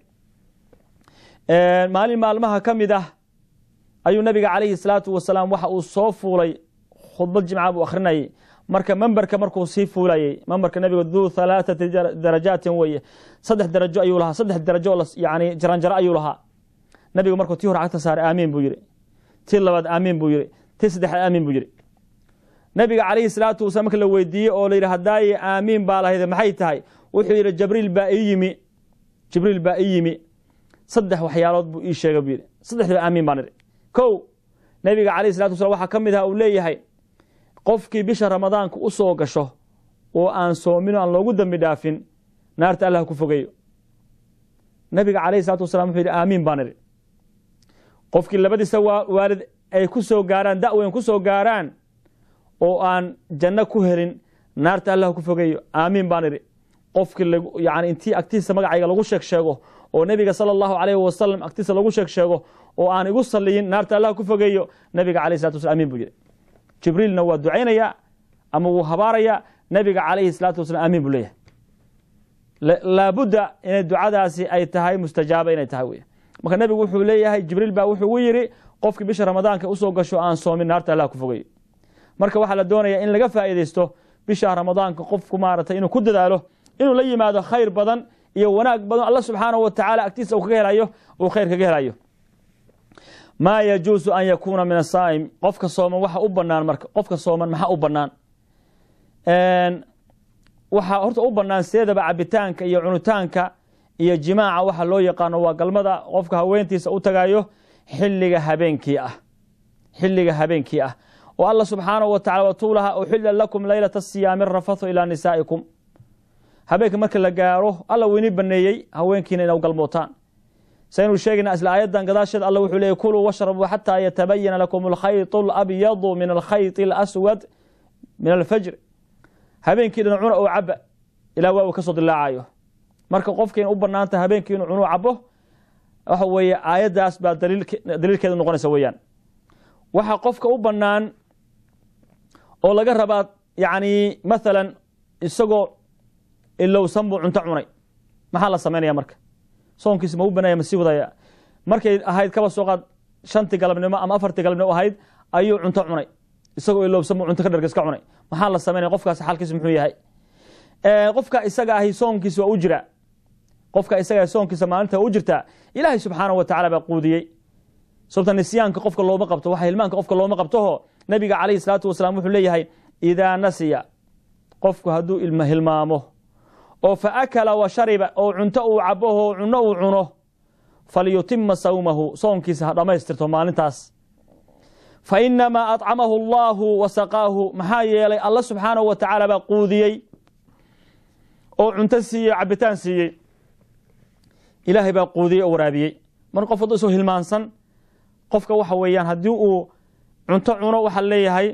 maalin maalmaha ka mid ah ayuu nabiga calayhi salaatu wasalaam waxa uu soo fuulay khudbad jimca buu akhrinayay marka memberka markuu sii fuulayey memberka nabiga duu halaathati darajaatin weye saddex darajo ayuu lahaa saddex darajo yani jaranjaro ayuu lahaa nabiga markuu tii hore cagta saaray aamiin buu yidhi tii labaad aamiin buu yidhi tii saddexaad aamiin buu yidhi nabiga calayhi salaatu wasalaam marka la weydiiyey oo la yidhi haddaaye aamiin baa lahayd maxay tahay wuxuu yidhi jibriil baa ii yimi jibriil baa ii yimi saddex waxyaalood buu ii sheegay buu yidhi saddexdiiba aamiin baan idhi kow nebiga calayh salatu wasalaam waxaa ka mid aha uu leeyahay qofkii bisha ramadaanka u soo gasho oo aan soomin o aan loogu dembi dhaafin naarta allah ku fogeeyo nabiga calayhi salatu wasalam wuxuu yidhi aamiin baan idhi qofkii labadiisa waalid ay ku soo gaaraan da-weyn ku soo gaaraan oo aan janno ku helin naarta allah ku fogeeyo aamiin baan idhi qofkii yani intii agtiisa magacayga lagu sheeg sheego oo nebiga sala allahu alayhi wasalam agtiisa lagu sheeg sheego oo aan igu saliyin naarta allah ku fogeeyo nabiga calayhi salatu waslam amin buu yidhi jibriilna waa ducaynaya ama wuu habaaraya nabiga calayhi salaatu wasalam aamiin buu leeyahay laabudda inay ducadaasi ay tahay mustajaaba inay tahay wey marka nebigu wuxuu leeyahay jibriil baa wuxuu u yidhi qofkii bisha ramadaanka usoo gasho aan soomin naarta allah ku fogeeyo marka waxaa la doonaya in laga faa'iidaysto bisha ramadaanka qofku maaragtay inuu ku dadaalo inuu la yimaado khayr badan iyo wanaag badan alla subxaanahu wa tacaala agtiisa uu kaga helayo uu khayr kaga helayo maa yajuusu an yakuuna min asaa'im qofka sooman waxa u banaan marka qofka sooman maxaa u banaan waxaa horta u banaan sideedaba cabitaanka iyo cunitaanka iyo jimaaca waxa loo yaqaano waa galmada qofka haweentiisa u tagayo xiliga habeenkii ah xiliga habeenkii ah oo alla subxaanahu wa tacala watuulaha uxila lakum laylata siyaami rafathu ilaa nisaa'ikum habeenka marka la gaaro alla wini baneeyey haweenkiina ina galmootaan saynu sheegayna isla aayadan gadaasheeda alla wuxuu leeyay kuluu washrabuu xataa yatabayana lakum alkhayط alabyadu min alkhayط alaswad min alfajr habeenkii dhan cuna oo caba ilaa waa uu ka soo dilaacayo marka qofkiina u banaanta habeenkii inuu cunuu cabo waxa weeye aayaddaas baa daliilkeeda noqonaysa weeyaan waxaa qofka u banaan oo laga rabaa yani mathalan isagoo ilowsan buu cunto cunay maxaa la samaynaya marka soonkiisi ma u banaya ma sii wadaya markay ahayd kaba soo qaad shantii galabnimo ama afartii galabnimo ahayd ayuu cunto cunay isagoo ilowsan buu cunto ka dhargas ka cunay maxaa la samaynaya qofkaas xalkiisi muxuu yahay qofka isaga ahi soonkiisa waa u jira qofka isaga soonkiisa maalinta u jirtaa ilaahay subxaanahu wa tacala baa quudiyey sababta nisyaanka qofka looma qabto waxa hilmaanka qofka looma qabtoho nabiga calayhi salaatu wasalaam wuxuu leeyahay idaa nasiya qofku hadduu ilma hilmaamo oo fa akala wa shariba oo cunto uu caboho cunno uu cuno falyutima sawmahu soonkiisa ha dhammaystirto maalintaas fa inamaa acamahu allahu wa saqaahu maxaa yeelay alla subxaanahu wa tacaala baa quudiyey oo cunto siiyey cabitaan siiyey ilaahay baa quudiyey oo waraabiyey mar qof hadduu isoo hilmaansan qofka waxa weeyaan haddii uu cunto cuno waxaa leeyahay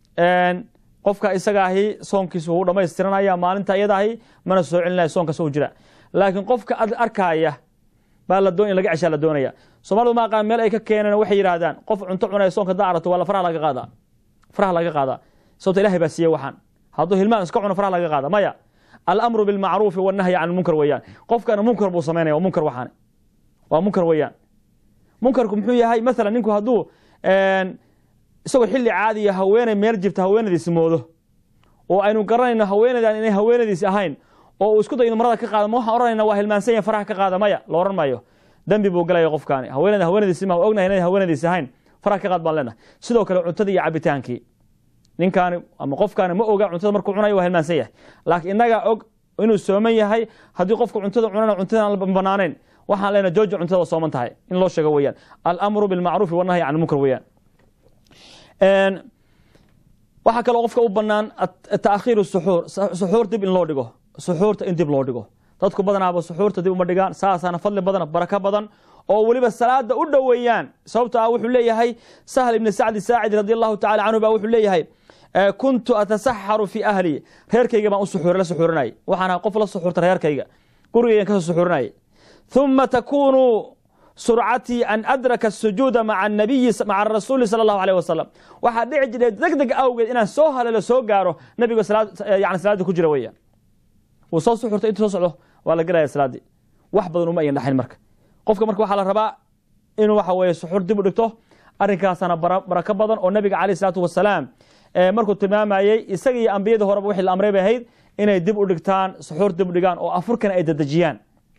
qofka isagaahi soonkiisa wuu dhamaystiranaya maalinta iyadaahi mana soo celinaya soonkaas u jira laakiin qofka arkaaya baa la doon in laga ceshaa la doonaya soomalidu ma aqaan meel ay ka keeneen waxay yidhaahdaan qof cunto cunaya soonka da arato waa la faraha laga qaadaa faraha laga qaadaa sababta ilahay baa siiyey waxaan hadduu hilmaan iska cuno faraha laga qaada maya alamru bilmacruufi wannahyi can lmunkar weeyaan qofkana munkar buu samaynaya waa munkar waxaan waa munkar weeyaan munkarku muxuu yahay mathalan ninku hadduu isagoo xilli caadiya haweeney meel jirta haweenadiisi moodo oo aynu garanayno haweeneydan inay haweenadiisi ahayn oo uu isku dayo inu marada ka qaada ma waxaan ohanayna waa hilmaansan yahay faraha ka qaada maya la ohan maayo dembi buu galaya qofkaani haweeneyda haweenadiisi ma ognahay inay haweenadiisi ahayn faraha ka qaad baan leenahay sidoo kale cuntadii iyo cabitaankii ninkaani ama qofkaani ma oga cuntada markuu cunayo waa hilmaansan yahay laakiin innagaa og inuu sooman yahay haddii qofku cuntada cunana cuntadan banaanayn waxaan leenahay jooja cuntada waa sooman tahay in loo sheego weeyaan alamru bilmacruufi wannahyi can lmunkar weeyaan waxaa kaloo qofka u banaan taakhiiru suxuur suxuur dib in loo dhigo suxuurta in dib loo dhigo dadku badanaaba suxuurta dib uma dhigaan saasaana fadli badan barako badan oo weliba salaada u dhoweeyaan sababto ah wuxuu leeyahay sahl ibni sacdi saacidi radi allahu tacala canhu ba wuxuu leeyahay kuntu atasaxaru fi ahli reerkayga baan u suxuur la suxuurinayay waxaan ahaa qof la suxuurta reerkayga gurigaygan kasoo suxuurinayay ثuma takunu surcatii an adraka الsujuuda maca nabiyi maca rasuuli salى اllahu alيه wasalam waxaa dhici jiray deg deg awgeed inaan soo haleelo soo gaaro nabiga yani salaadii ku jira weeyaan wuu soo suxurtay intuu soo socdo waa la gelaya salaaddii wax badan uma ayan dhaxayn marka qofka marka waxaa la rabaa inuu waxa weeye suxuur dib u dhigto arrinkaasana barako badan oo nabiga caleyh isalaatu wasalaam markuu tilmaamayey isaga iyo ambiyada horeba wixii la amray bay ahayd inay dib u dhigtaan suxuur dib u dhigaan oo afurkana ay dadejiyaan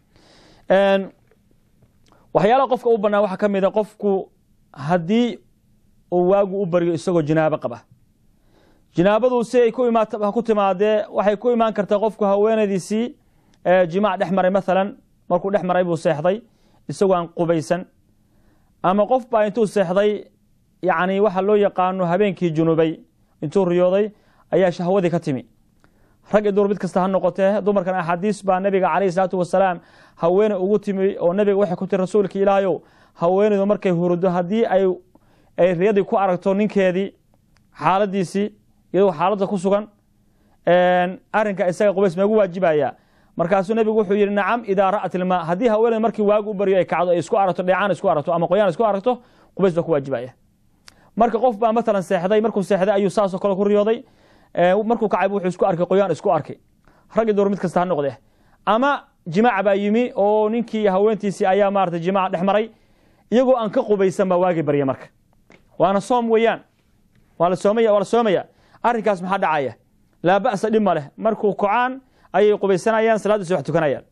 waxyaalaha qofka u banaan waxaa ka mid a qofku haddii uu waagu u baryo isagoo jinaabo qaba jinaabadu si ay ku imaat ha ku timaadee waxay ku imaan kartaa qofku haweenadiisii jimaac dhex maray mathalan markuu dhex maray buu seexday isagoo aan qubaysan ama qof baa intuu seexday yacni waxa loo yaqaano habeenkii junubay intuu riyooday ayaa shahwadii ka timi rag iyo dumar mid kasta ha noqotee dumarkan axaadiis baa nabiga calayhi salaatu wasalaam haweeney ugu timi oo nabiga waxay ku tiri rasuulka ilaahayow haweeneydu markay hurdo haddii ay ay riyadii ku aragto ninkeedii xaaladiisii iyadoo xaaladda ku sugan arrinka isaga qubays meegu waajibaya markaasuu nebigu wuxuu yidhi nacam idaa ra'at ilmaa haddii haweeney markii waagu u baryo ay kacdo ay isku aragto dheecaan isku aragto ama qoyaan isku aragto qubays baa ku waajibaya marka qof baa matalan seexday markuu seexday ayuu saasoo kale ku riyooday markuu kacay wuxuu isku arkay qoyaan isku arkay rag iyo door mid kasta ha noqde ama jimaac baa yimi oo ninkii haweentiisii ayaa maarata jimaac dhex maray iyagoo aan ka qubaysan baa waagi barya marka waana soom weeyaan waa la soomaya waa la soomaya arrinkaas maxaa dhacaya laa ba'sa dhib ma leh markuu kocaan ayay qubaysanayaan salaaddiisi wax tukanayaan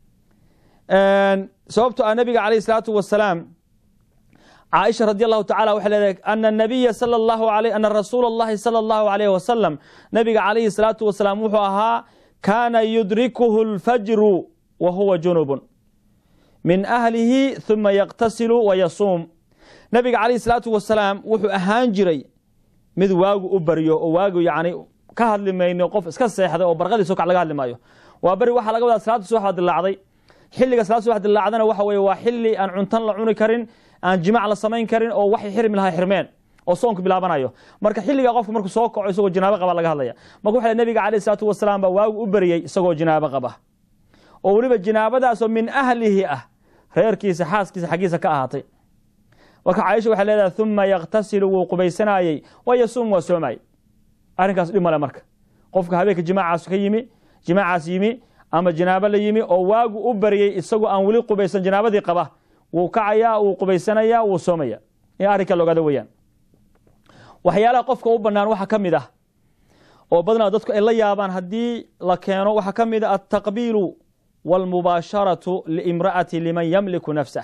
sababto ah nabiga calayhi salaatu wasalaam caaisha radi allahu tacala waxay leedahay ana nabiya sala allahu alay ana rasuula allahi sala allahu alayhi wasalam nabiga calayhi salaatu wasalaam wuxuu ahaa kaana yudrikuhu lfajru wa huwa junubun min ahlihi huma yaqtasilu wa yasuum nabiga calayhi salaatu wasalaam wuxuu ahaan jiray mid waagu u baryo oo waagu yani ka hadli mayno qof iska seexday oo barqadiiso kac laga hadli maayo waa beri waxaa laga wadaa salaadda subax baa dilaacday xilliga salaad subax dilaacdana waxa weye waa xilli aan cuntan la cuni karin aan jimac la samayn karin oo waxay xirmi lahaa xirmeen oo soonku bilaabanayo marka xilligaa qofka markuu soo kaco isagoo jinaabo qaba laga hadlaya marka waxa nabiga calayhi salaatu wasalaam baa waagu u beriyey isagoo jinaabo qaba oo weliba jinaabadaasoo min ahlihi ah reerkiisa xaaskiisa xaggiisa ka ahaatay marka caaisha waxay leedahay uma yaktasilu wuu qubaysanayey wa yasuum waa soomayey arrinkaas dhib male marka qofka habeenka jimaacaas ka yimi jimaacaas yimi ama jinaabo la yimi oo waagu u baryey isagoo aan weli qubaysan jinaabadii qaba wuu kacayaa wuu qubaysanayaa wuu soomaya in arrinka logaada weyaan waxyaalaha qofka u banaan waxaa ka mid ah oo badnaa dadku ay la yaabaan haddii la keeno waxaa ka mid a altaqbiilu wاlmubaasharatu liimra'ati liman yamliku nafsah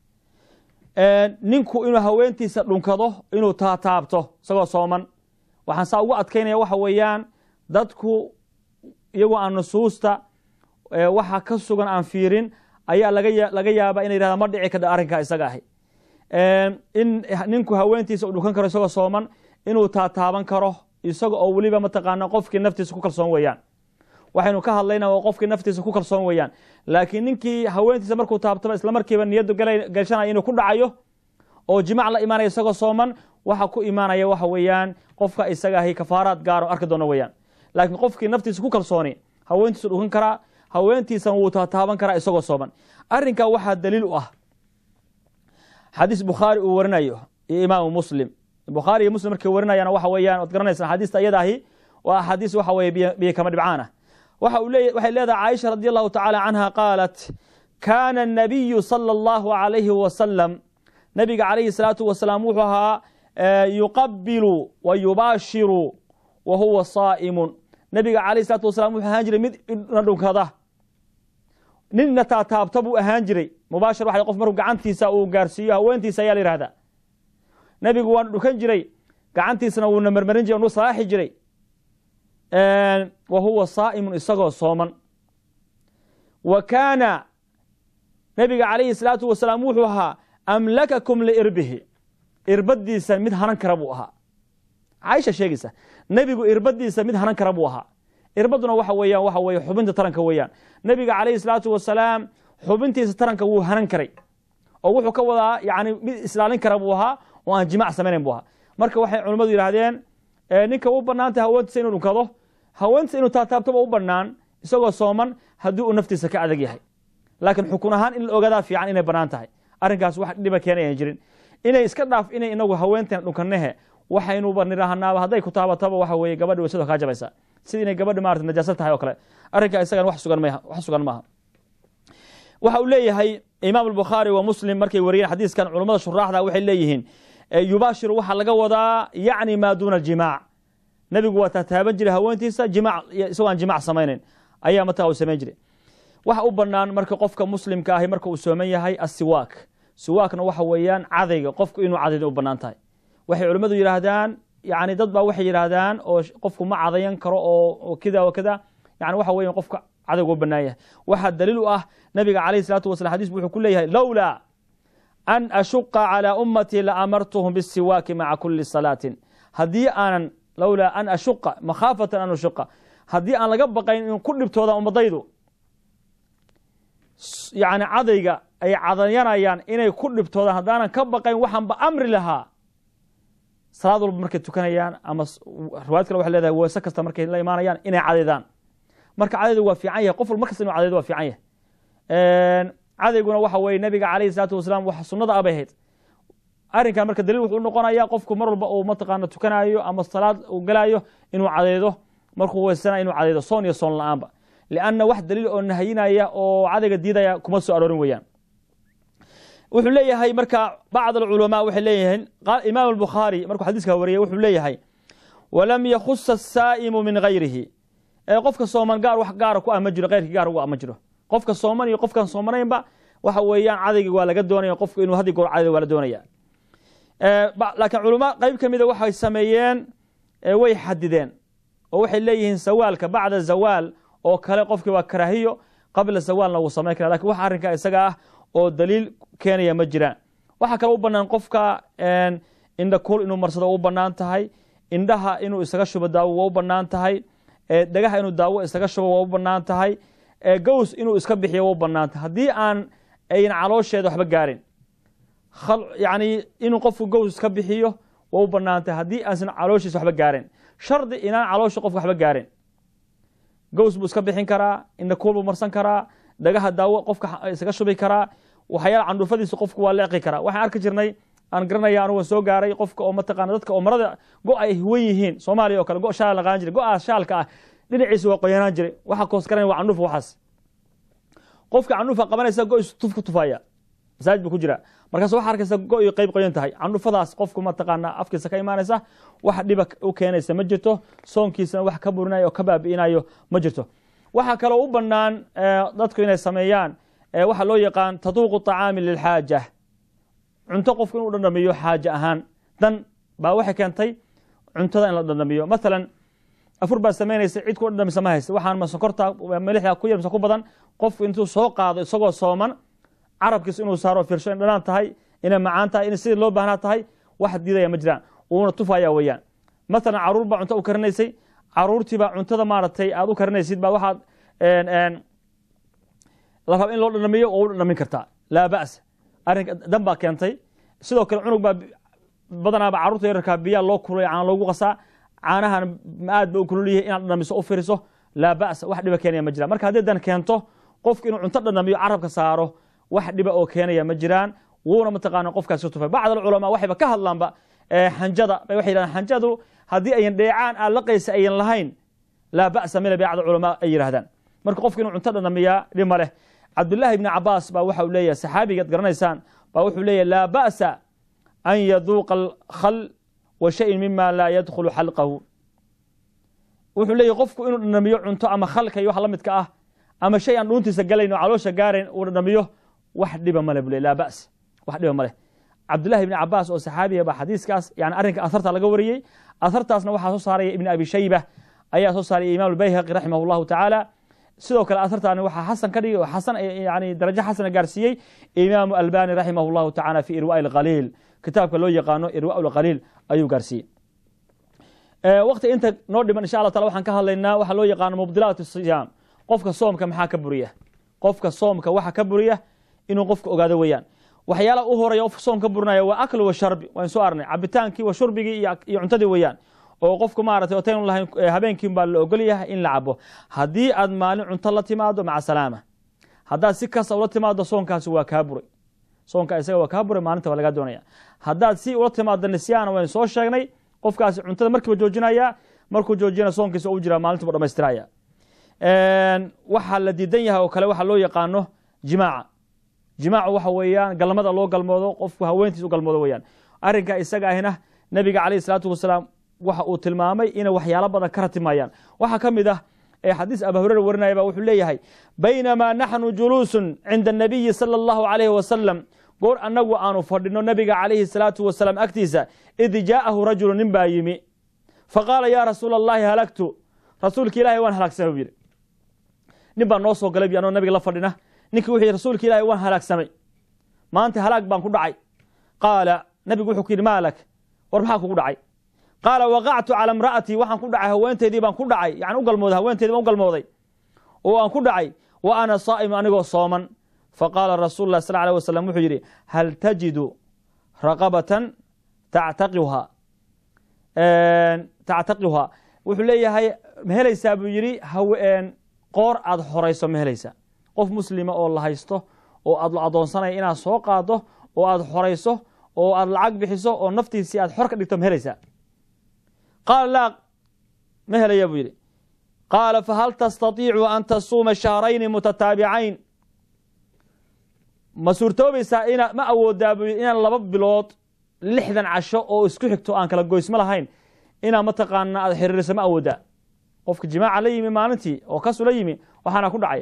ninku inuu haweentiisa dhunkado inuu taataabto isagoo sooman waxaan saa ugu adkaynaya waxa weeyaan dadku iyagoo aan nusuusta waxa ka sugan aan fiirin ayaa laga yaaba ina yihahda ma dhici kada arrinkaa isaga ahi in ninku haweentiisa u dhunkan karo isagoo sooman inuu taataaban karo isaga oo weliba mataqaana qofkii naftiisa ku kalsoon weeyaan waxaynu ka hadlayna waa qofkii naftiisa ku kalsoon weeyaan laakiin ninkii haweentiisa markuu taabtaba isla markiiba niyaddu gashanaya inuu ku dhacayo oo jimac la imaanaya isagoo sooman waxa ku imaanaya waxa weeyaan qofka isaga ahi kafaaraad gaaro arki doono weeyaan laakiin qofkii naftiisa ku kalsooni haweentiisu dhukan karaa haweentiisana wuu taataaban karaa isagoo sooman arrinkaa waxaa daliil u ah xadiis bukhaari uu warinayo iyo imaamu muslim bukhaari iyo muslim markay warinayaan waxa weeyaan waad garanaysan axaadiista iyada ahi waa axaadiis waxa weye biyo kama dhibcaan ah waxa uu leey waxay leedahay caaisha radi allahu tacaala canha qaalat kaana الnabiyu salى اllahu alayhi wasalam nabiga calayhi salaatu wasalaam wuxuu ahaa yuqabilu wa yubaashiru wa huwa saa'imun nabiga calayhi salatu wasalam wuxuu ahaan jiray mid na dhunkada ninna taataabta buu ahaan jiray mubaashir waxa qof markuu gacantiisa uu gaarsiiyo haweentiisa ayaa la yihahdaa nebigu waanu dhukan jiray gacantiisana wuuna marmarin jiray nu salaaxi jiray wa huwa saa'imun isagoo sooman wa kaana nabiga calayhi salaatu wasalaam wuxuu ahaa amlakakum liirbihi irbadiisa mid hanan kara buu ahaa caaisha sheegaysa nebigu irbadiisa mid hanan kara buu ahaa irbaduna waxa weeyaan waxa weye xubinta taranka weeyaan nebiga calayhi salaatu wasalaam xubintiisa taranka wuu hanan karay oo wuxuu ka wadaa yani mid islaalin kara buu ahaa oo aan jimac samaynayn buu ahaa marka waxay culimmadu yidhaahdeen ninka u banaantay haweentiisa inuu dhunkado haweentiisa inuu taataabtoba u banaan isagoo sooman haddii uu naftiisa ka adag yahay laakiin xukun ahaan in la ogaadaa fiican inay banaan tahay arrinkaas wax dhiba keena ayan jirin inay iska dhaaf inay inagu haweenteen dhunkanehe waxaynuba nidhaahnaaba hadday ku taabataba waxa weye gabadhi waysadoo kaa jabaysa sida inay gabadhi maarata najaasa tahay oo kale arrinkaa isagan wax sugan mah wax sugan maaha waxa uu leeyahay imaam albukhaari wa muslim markay wariyeen xadiiskan culummada shuraaxda waxay leeyihiin yubaashiru waxaa laga wadaa yacni maa duuna aljimaac nebigu waa taataaban jiray haweentiisa jimac isagoo aan jimac samaynayn ayaa mataa uu samayn jiray waxa u banaan marka qofka muslimka ahi marka uu sooman yahay asiwaak siwaakna waxa weeyaan cadayga qofku inuu cadayda u banaan tahay waxay culimmadu yidhaahdaan yani dad baa waxay yidhaahdaan oo qofku ma cadayan karo oo kida wa kada yani waxa weya qofka cadaygu u bannaan yahay waxaa daliil u ah nabiga calayhi salaatu wasalam xadiis wuxuu ku leeyahay lowlaa an ashuqa calaa ummatii la amartuhum bisiwaaki maca kuli salaatin haddii aanan lowlaa an ashuqa makhaafatan an ashuqa haddii aan laga baqayn in ku dhibtooda ummadaydu yani cadayga ay cadayanayaan inay ku dhibtoodaan haddaanan ka baqayn waxaanba amri lahaa salaad walba markay tukanayaan ama riwaayad kale waxay leedahay weese kasta markay la imaanayaan inay cadaydaan marka cadaydu waa fiican yahay qof walba mar kasta inu cadaydo waa fiican yahay cadayguna waxa weye nabiga calayhi salaatu wasalaam wax sunnada abay ahayd arrinkan marka daliil wuxuu noqonayaa qofku mar walba uu mataqaana tukanayo ama salaad uu galaayo inuu cadaydo markuu weysanayo inuu cadaydo soon iyo soon la-aanba lianna wax daliil oo nahayinaya oo cadayga diidaya kuma soo aroorin weeyaan wuxuu leeyahay marka bacd alculamaa waxay leeyihiin imaam albukhaari markuu xadiiska wariyay wuxuu leeyahay walam yakhusa asaa'imu min gayrihi ee qofka sooman gaar wax gaara ku ah ma jiro keyrkii gaar ugu ah ma jiro qofka sooman iyo qofkan soomanaynba waxa weeyaan cadayga waa laga doonaya qofku inuu haddi goor caday waa la doonaya laakiin culama qeyb ka mida waxay sameeyeen way xadideen oo waxay leeyihiin sawaalka bacda zawaal oo kale qofkii waa karaahiyo qabla zawaalna wuu samayn kara lakin wax arrinka isaga ah oo daliil keenaya ma jiraan waxaa kale u banaan qofka indha kuul inuu marsado u banaan tahay indhaha inuu isaga shubo daawo waa u banaan tahay dhagaha inuu daawo isaga shubo waa u banaan tahay gows inuu iska bixiyo waa u banaan tahay haddii aan ayn caloosheeda waxba gaarin yani inuu qofku gows iska bixiyo waa u banaan tahay haddii aansan calooshiisa waxba gaarin shardi inaan caloosha qofka waxba gaarin gows buu iska bixin karaa indha kuul buu marsan karaa dhagaha daawo qofka isaga shubi karaa waxyaala candhuufadiisa qofku waa leeqi karaa waxaan arki jirnay aan garanaya anugu soo gaaray qofka oo mataqana dadka oo marada go ay huwan yihiin soomaaliya oo kale go shaal la qaadan jiray go-aa shaalka ah dhinaciisa waa qoyanaan jiray waxa koos garanaya waa candhuuf waxaas qofka candhuufa qabanaysa go is tuf ku tufaya masaajid buu ku jira markaas waxaa arkaysa go iyo qeyb qoyan tahay candhufadaas qofku mataqaana afkiisa ka imaanaysa wax dhiba u keenaysa ma jirto soonkiisana wax ka burinayo oo ka baabi'inayo ma jirto waxaa kaloo u banaan dadku inay sameeyaan waxaa loo yaqaan taduuqu طacaami lilxaaja cunto qofku inuu dhandhamiyo xaaje ahaan dan baa waxay keentay cuntada in la dhandhamiyo maalan afur baa samaynaysa cid ku dhandhamisa ma haysta waxaan ma sokorta milixda ku yar mise ku badan qofku intuu soo qaado isagoo sooman carabkiisa inuu saaro firsho in dhanaan tahay inay macaan tahay in sidii loo baahnaa tahay wax diidaya ma jiraan uuna tufaya weeyaan maalan caruur baa cunto u karinaysay caruurtiibaa cuntada maaragtay aad u karinaysid baa waxaad la raba in loo dhandhamiyo oo u dhandhamin kartaa laa ba'sa arrinka dan baa keentay sidoo kale cunug baa badanaaba carruurta yararkaa biyaa loo kulay caan loogu qasaa caanahan aad ba u kululyihi inaad dhandhamiso u firiso laa ba'sa wax dhiba keenaya ma jiraan marka haddii dan keento qofku inuu cunto dhandhamiyo carabka saaro wax dhiba oo keenaya ma jiraan wuuna mataqaana qofkaas ka tufay bacd alculamaa waxayba ka hadlaanba xanjada bay waxay yidhahdaan xanjadu haddii ayan dheecaan aan laqaysa ayan lahayn laa ba'sa mila bacd culamaa ay yidhahdaan marka qofku inuu cunto dhandhamiyaa dhib ma leh cabdullaahi ibni cabaas baa waxa uu leeyahay saxaabigaad garanaysaan baa wuxuu leeyahay laa ba'sa an yaduuqa alkhal wa shayin mima laa yadkhulu xalqahu wuxuu leeyahy qofku inuu dhandhamiyo cunto ama khalka iyo wax la midka ah ama shay aan dhuuntiisa galayn oo caloosha gaarayn uu dhandhamiyo wax dhiba male buu le laa ba's wax dhiba ma leh cabdullahi ibni cabaas oo saxaabiya baa xadiiskaas yani arrinka asarta laga wariyey asartaasna waxaa soo saaraya ibni abi shayba ayaa soo saaraya imaam albayhaqi raximah llahu tacaala sidoo kale asartaani waxaa xasan ka dhigay oo xasan yani darajo xasana gaarsiiyey imaamu albani raximah llahu tacaala fi irwa alkhaliil kitaabka loo yaqaano irwa lkhaliil ayuu gaarsiiyey waqti inta noo dhiman insha allah taala waxaan ka hadlaynaa waxaa loo yaqaano mubdilaat siyaam qofka soomka maxaa ka buriya qofka soomka waxa ka buriya inuu qofka ogaado weeyaan waxyaalaha u horeya qofka soom ka burinaya waa akl wa sharbi waan soo arnay cabitaankii wa shurbigii iyo cuntadii weeyaan oo qofku maaragtay otaynu lahayn habeenkiin baa la ogol yahay in la cabo haddii aad maalin cunto la timaado maca salaama haddaad si kasta ula timaado soonkaasi waa kaa buray soonka isaga waa kaa buray maalinta waa lagaa doonaya haddaad si ula timaado nisyaana waynu soo sheegnay qofkaasi cuntada markiiba joojinaya markuu joojiyana soonkiisa u jira maalinta bu dhamaystiraya waxaa la diidan yahay oo kale waxaa loo yaqaano jimaaca jimaacu waxa weeyaan galmada loo galmoodo qofku haweentiis u galmoodo weeyaan arrinka isaga ahina nebiga calayhi salaatu wasalaam waxa uu tilmaamay inay waxyaalo badan ka ratimayaan waxaa ka mid ah ee xadiis aba hurera warinaya ba wuxuu leeyahay baynamaa naxnu juluusun cinda anabiyi sala allahu calayhi wasalam goor annagu aanu fadhino nebiga calayhi salaatu wasalaam agtiisa id jaa'ahu rajulu nin baa yimi faqaala yaa rasuula allahi halagtu rasuulka ilaahay waan halaagsamay buu yidhi nin baa noo soo galay bi anoo nabiga la fadhina ninkii wuxuu yidhi rasuulka ilaahi waan halaagsamay maanta halaag baan ku dhacay qaala nabigu wuxuu ku yidhi maalak war maxaa kugu dhacay qaala waqactu cala imra'atii waxaan ku dhacay haweenteydii baan ku dhacay yani u galmooday haweenteydii baan u galmooday oo aan ku dhacay wa ana saa'im anigoo sooman faqaala rasuulu lah sal alيه wasalam wuxuu yidhi hal tajidu raqabatan tactaqiha tactaqiha wuxuu leeyahay ma helaysaa buu yidhi qoor aad xorayso ma helaysaa qof muslima oo la haysto oo aad la adoonsanaya inaad soo qaado oo aad xorayso oo aad lacag bixiso oo naftiisii aad xor ka dhigto ma helaysaa qaala laa ma helaya buu yidhi qaala fahal tastatiicu an tasuuma shahrayni mutataabicayn ma suurtoobaysaa ina ma awoodaa buu yidhi inaan laba bilood lixdan casho oo isku xigto aan kala goysmo lahayn inaa mataqaana aad xiriirisa ma awoodaa qofka jimaaca la yimi maalintii oo kasu la yimi waxaana ku dhacaya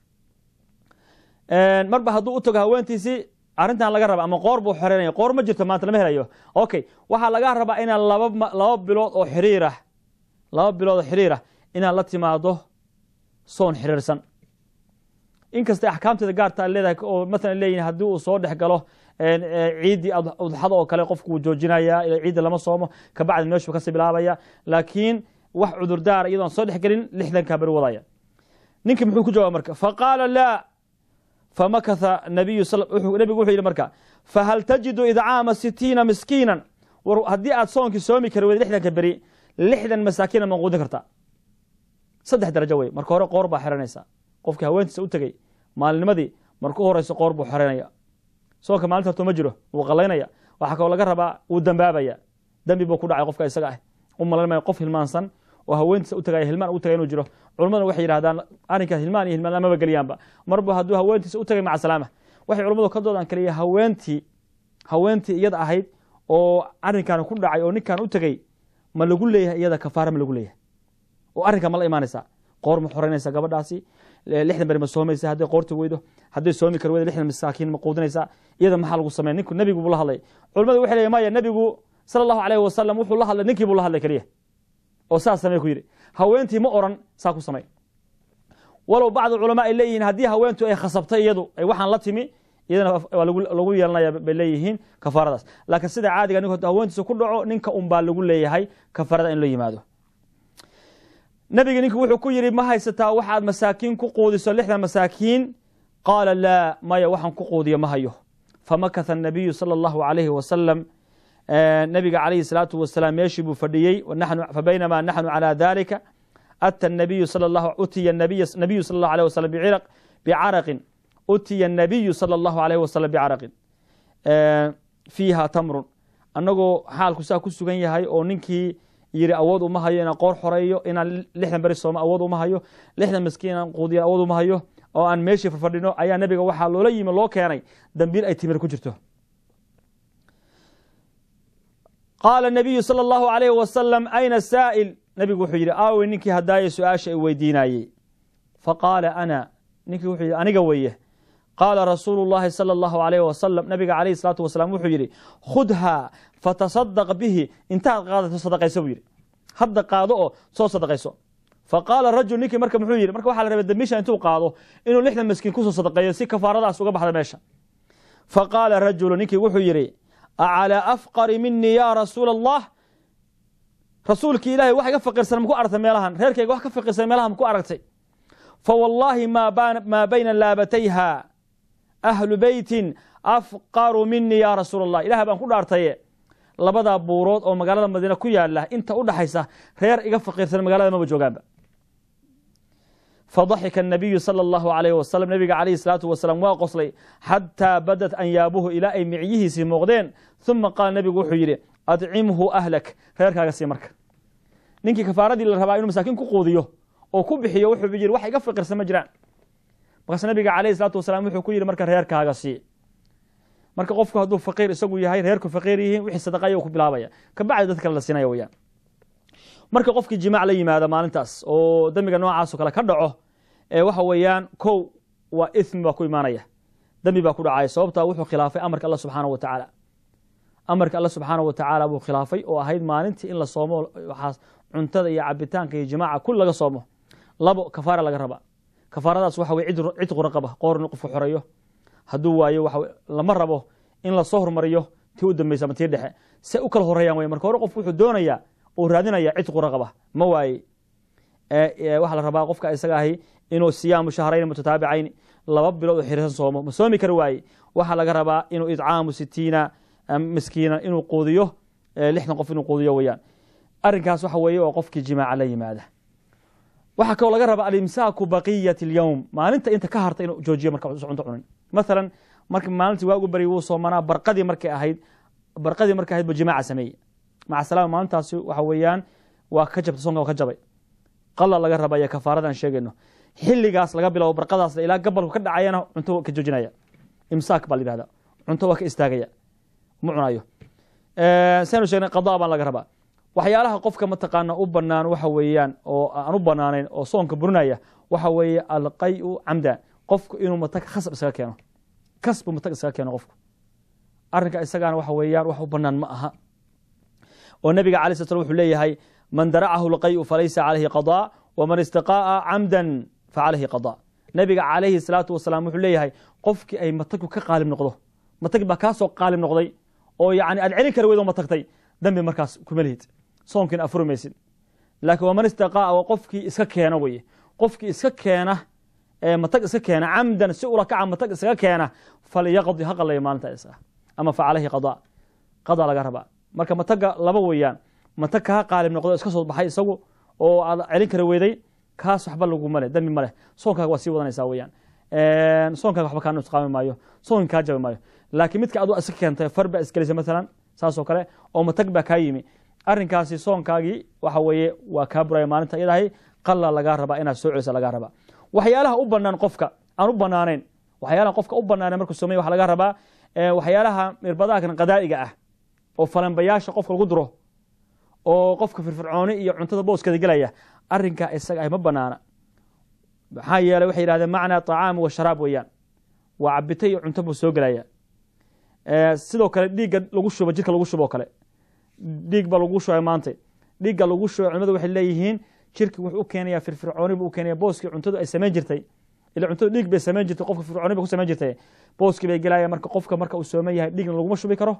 marba hadduu u tago haweentiisii arrintan laga raba ama qoor buu xoreynaya qoor ma jirto maanta lama helayo okay waxaa laga rabaa inaad laba laba bilood oo xiriirah laba bilood oo xiriirah inaad la timaado soon xiriirsan inkastay axkaamteeda gaarta leedahay oo maalan leeyihin haddii uu soo dhex galo ciiddii udxada oo kale qofku wuu joojinaya ciidda lama soomo kabacdi meeshuu kasii bilaabaya laakiin wax cudurdaara iyadoon soo dhex gelin lixdankaa beri wadaya ninkii muxuu ku jawaba marka faqaala laa famakatha nabiyu nebigu wuxuu yidhi marka fahal tajidu idcaama sitiina miskiinan war haddii aad soonkii soomi kari weyda lixdanka beri lixdan masaakiina ma quudin kartaa saddex darajo wey marka hore qoor baa xiranaysa qofkii haweentiisa u tegey maalinnimadii marka u horeyso qoor buu xoranaya soonka maalinta horto ma jiro wuu qalaynaya waxaa kaloo laga rabaa wuu dambaabaya dembi buu ku dhacay qofka isaga ah u malayn maya qof hilmaansan oo haweentiisa u tagaya hilmaan u tagay inuu jiro culimaduna waxay yidhahdaan arrinkaas hilmaan iyo hilmaan lamaba geliyaanba marba hadduu haweentiisa u tagay maca salaama waxay culimmadu ka doodaan kaliya haweentii haweentii iyada ahayd oo arrinkan ku dhacay oo ninkan u tegey ma lagu leeyahay iyada kafaara ma lagu leeyahay oo arrinkan ma la imaanaysaa qoor ma xoreynaysa gabadhaasi lixdan beri ma soomaysa hadday qoorti weydo hadday soomi kar weydo lixdan masaakiin ma quudinaysaa iyada maxaa lagu sameya ninku nebigu buu la hadlay culimadu waxay leeyihin maya nebigu sala allahu alayh wasalam wuxuu la hadlay ninkii buu la hadlay keliya oo saas samey ku yidhi haweentii ma oran saa ku samey walow bacd culamaa ay leeyihiin haddii haweentu ay khasabtay iyadu ay waxaan la timi iyadana waa lagu yeelanaya bay leeyihiin kafaaradaas laakiin sida caadiga ninku haweentiisa ku dhaco ninka un baa lagu leeyahay kafaarada in la yimaado nabiga ninku wuxuu ku yidhi ma haysataa waxaad masaakiin ku quudiso lixdan masaakiin qaala laa maya waxaan ku quudiyo ma hayo famakatha nabiyu sala allahu alayhi wasalam nabiga calayhi salaatu wasalaam meeshii buu fadhiyey fabaynamaa naxnu calaa dalika ata nabiyu sal lahu utiya nabiyu sala allahu alayh wasalam bicaraqin utiya nabiyu sala allahu alayh wasalam bicaraqin fiiha tamrun annagoo xaalku saa ku sugan yahay oo ninkii yiri awood uma hayo inaan qoor xoreeyo inaan lixdan beri soomo awood uma hayo lixdan miskiin inaan quudiyo awood uma hayo oo aan meeshii farfadhino ayaa nabiga waxaa loola yimi loo keenay dambiil ay timir ku jirto qaala nabiyu sala allahu alayhi wasalam ayna saa'il nabigu wuxuu yidhi aawey ninkii hadaaye su-aasha i weydiinayey faqaala ana ninkii wuxuu yidhi aniga weeye qaala rasuulu llahi sala allahu alayh wasalam nabiga calayhi salaatu wasalaam wuxuu yidhi khudhaa fatasadaq bihi intaad qaadato sadaqayso buu yidhi hadda qaado oo soo sadaqayso faqaala rajul ninkii marka muxuu yidhi marka waxaa la rabay dambiisha intuu qaado inuu lixdan miskiin kusoo sadaqeeyo si kafaaradaas uga baxda meesha faqaala rajulu ninkii wuxuu yidhi acalaa afqari minii yaa rasuula allah rasuulkii ilahay wax iga faqiirsan maku aragtay meelahan reerkayga wax ka faqiirsan meelahan maku aragtay fawallaahi maa bayna laabatayha ahlu beytin afqaru minii yaa rasuula allah ilah baan ku dhaartaye labadaa buurood oo magaalada madiine ku yaala inta u dhaxaysa reer iga faqiirsan magaalada maba joogaanba fadaxika الnabiyu salى اllahu alayh wasalam nabiga calayhi salaatu wasalaam waa qoslay xataa badat anyaabuhu ilaa ay micyihiisii muuqdeen ثuma qaala nabigu wuxuu yidhi adcimhu ahlak reerkaaga sii marka ninkii kafaaradii la rabaa inuu masaakiin ku quudiyo oo ku bixiyo wuxuu yidhi wax iga faqiirsan ma jiraan markaas nabiga calayhi salaatu wasalaam wuxuu ku yidhi marka reerkaaga sii marka qofku hadduu faqiir isagu yahay reerku faqiir yihiin wixii sadaqaya ku bilaabaya kabacdi dad kale la siinaya weyaan marka qofkii jimaac la yimaada maalintaas oo dembiga noocaasoo kale ka dhaco ee waxa weeyaan kow waa ithmi baa ku imaanaya dembi baa ku dhacaya sababtaa wuxuu khilaafay amarka alla subxaana wa tacaala amarka alla subxaana wa tacaala buu khilaafay oo ahayd maalintii in la soomo waxaas cuntada iyo cabitaanka iyo jimaaca kul laga soomo labo kafaara laga rabaa kafaaradaas waxa weye cid quraqaba qoor in qofku xoreeyo hadduu waayo waxa lama rabo in lasoo hormariyo tii u dambeysa ama tii dhexe se u kala horeeyaan wey marka hore qofku wuxuu doonayaa uu raadinaya cid quraqaba ma waaye waxaa la rabaa qofka isaga ahi inuu siyaamu shahrayn mutataabicayn laba bilood oo xiriirsan soomo ma soomi kari waaye waxaa laga rabaa inuu idcaamu sitiina miskiina inuu quudiyo lixdan qof inuu quudiyo weyaan arrinkaas waxa weeye oo qofkii jimaaca la yimaada waxaa kaloo laga rabaa alimsaaku baqiyat اlyowm maalinta inta ka harta inuu joojiyo marka cunto cunin mathalan marka maalintii waagu bari wuu soomanaa barqadii markay ahayd barqadii markay ahayd buu jimaaca sameeyey maca salaama maalintaasi waxa weeyaan waa ka jabtay soonka waa ka jabay qala laga raba iyo kafaarada aan sheegayno xiligaas laga bilabo barqadaas ilaa gabalku ka dhacayana cunto ka joojinaya imsaak baa la yihahda cunto waa ka istaagaya ma cunayo saynu sheegnay qadaa baan laga rabaa waxyaalaha qofka mataqaana u banaan waxa weeyaan oo aan u banaanayn oo soonka burinaya waxa weeye alqayu camdan qofku inuu matag khasab isaga keeno kasbu matag isaga keeno qofku arrinka isagaana waxa weeyaan wax u banaan ma aha oo nabiga alay sl slam wuxuu leeyahay man daracahu lqayu falaysa calayhi qadaa waman istiqaa'a camdan facalayhi qadaa nabiga calayhi salaatu wasalaam wuxuu leeyahay qofkii ay matagku ka qaalib noqdo matag baa kaasoo qaalib noqday oo yani aad celin kari weydoo matagtay dambi markaas kuma lihid soonkiina afuri maysid laakiin waman istaqaa'a waa qofkii iska keena weye qofkii iska keena matag iska keena camdan si ula kaca matag iskaga keena falyaqdi ha qalaya maalinta isaga ama facalayhi qadaa qadaa laga rabaa marka mataga laba weeyaan matag kaa qaalib noqdo iska soo baxay isagu oo aad celin kari weyday kaas waxba laguma leh dambi ma leh soonkaaga waa sii wadanaysaa weyaan soonkaaga waxba kaa nusqaami maayo soonki kaa jabi maayo laakiin midka adu iska keentay far baa isgelisay maalan saasoo kale oo matag baa kaa yimi arrinkaasi soonkaagii waxa weeye waa kaa buraya maalinta iyadahay qalla lagaa rabaa inaad soo celisa lagaa rabaa waxyaalaha u banaan qofka aan u banaanayn waxyaalaha qofka u banaaneen markuu sameeye waxa laga rabaa waxyaalaha irbadahakan qadaa'iga ah oo falanbayaasha qofka lagu duro oo qofka firfircooni iyo cuntada booskeeda gelaya arrinkaa isaga ah ma banaana maxaa yeeley waxay yihahdeen macnaa طacaam wa sharaab weeyaan waa cabita iyo cunto buu soo gelaya sidoo kale dhiigga lagu shubo jirka lagu shubo o kale dhiig ba lagu shubay maanta dhiigga lagu shubay culimadu waxay leeyihiin jirki wuxuu u keenaya firfircooni buu u keenaya booskii cuntadu ay samayn jirtay ila cuntada dhiig bay samayn jirtay qofka firfircooni bay ku samayn jirtay booskii bay gelaya marka qofka marka uu sooman yahay dhiigna laguma shubi karo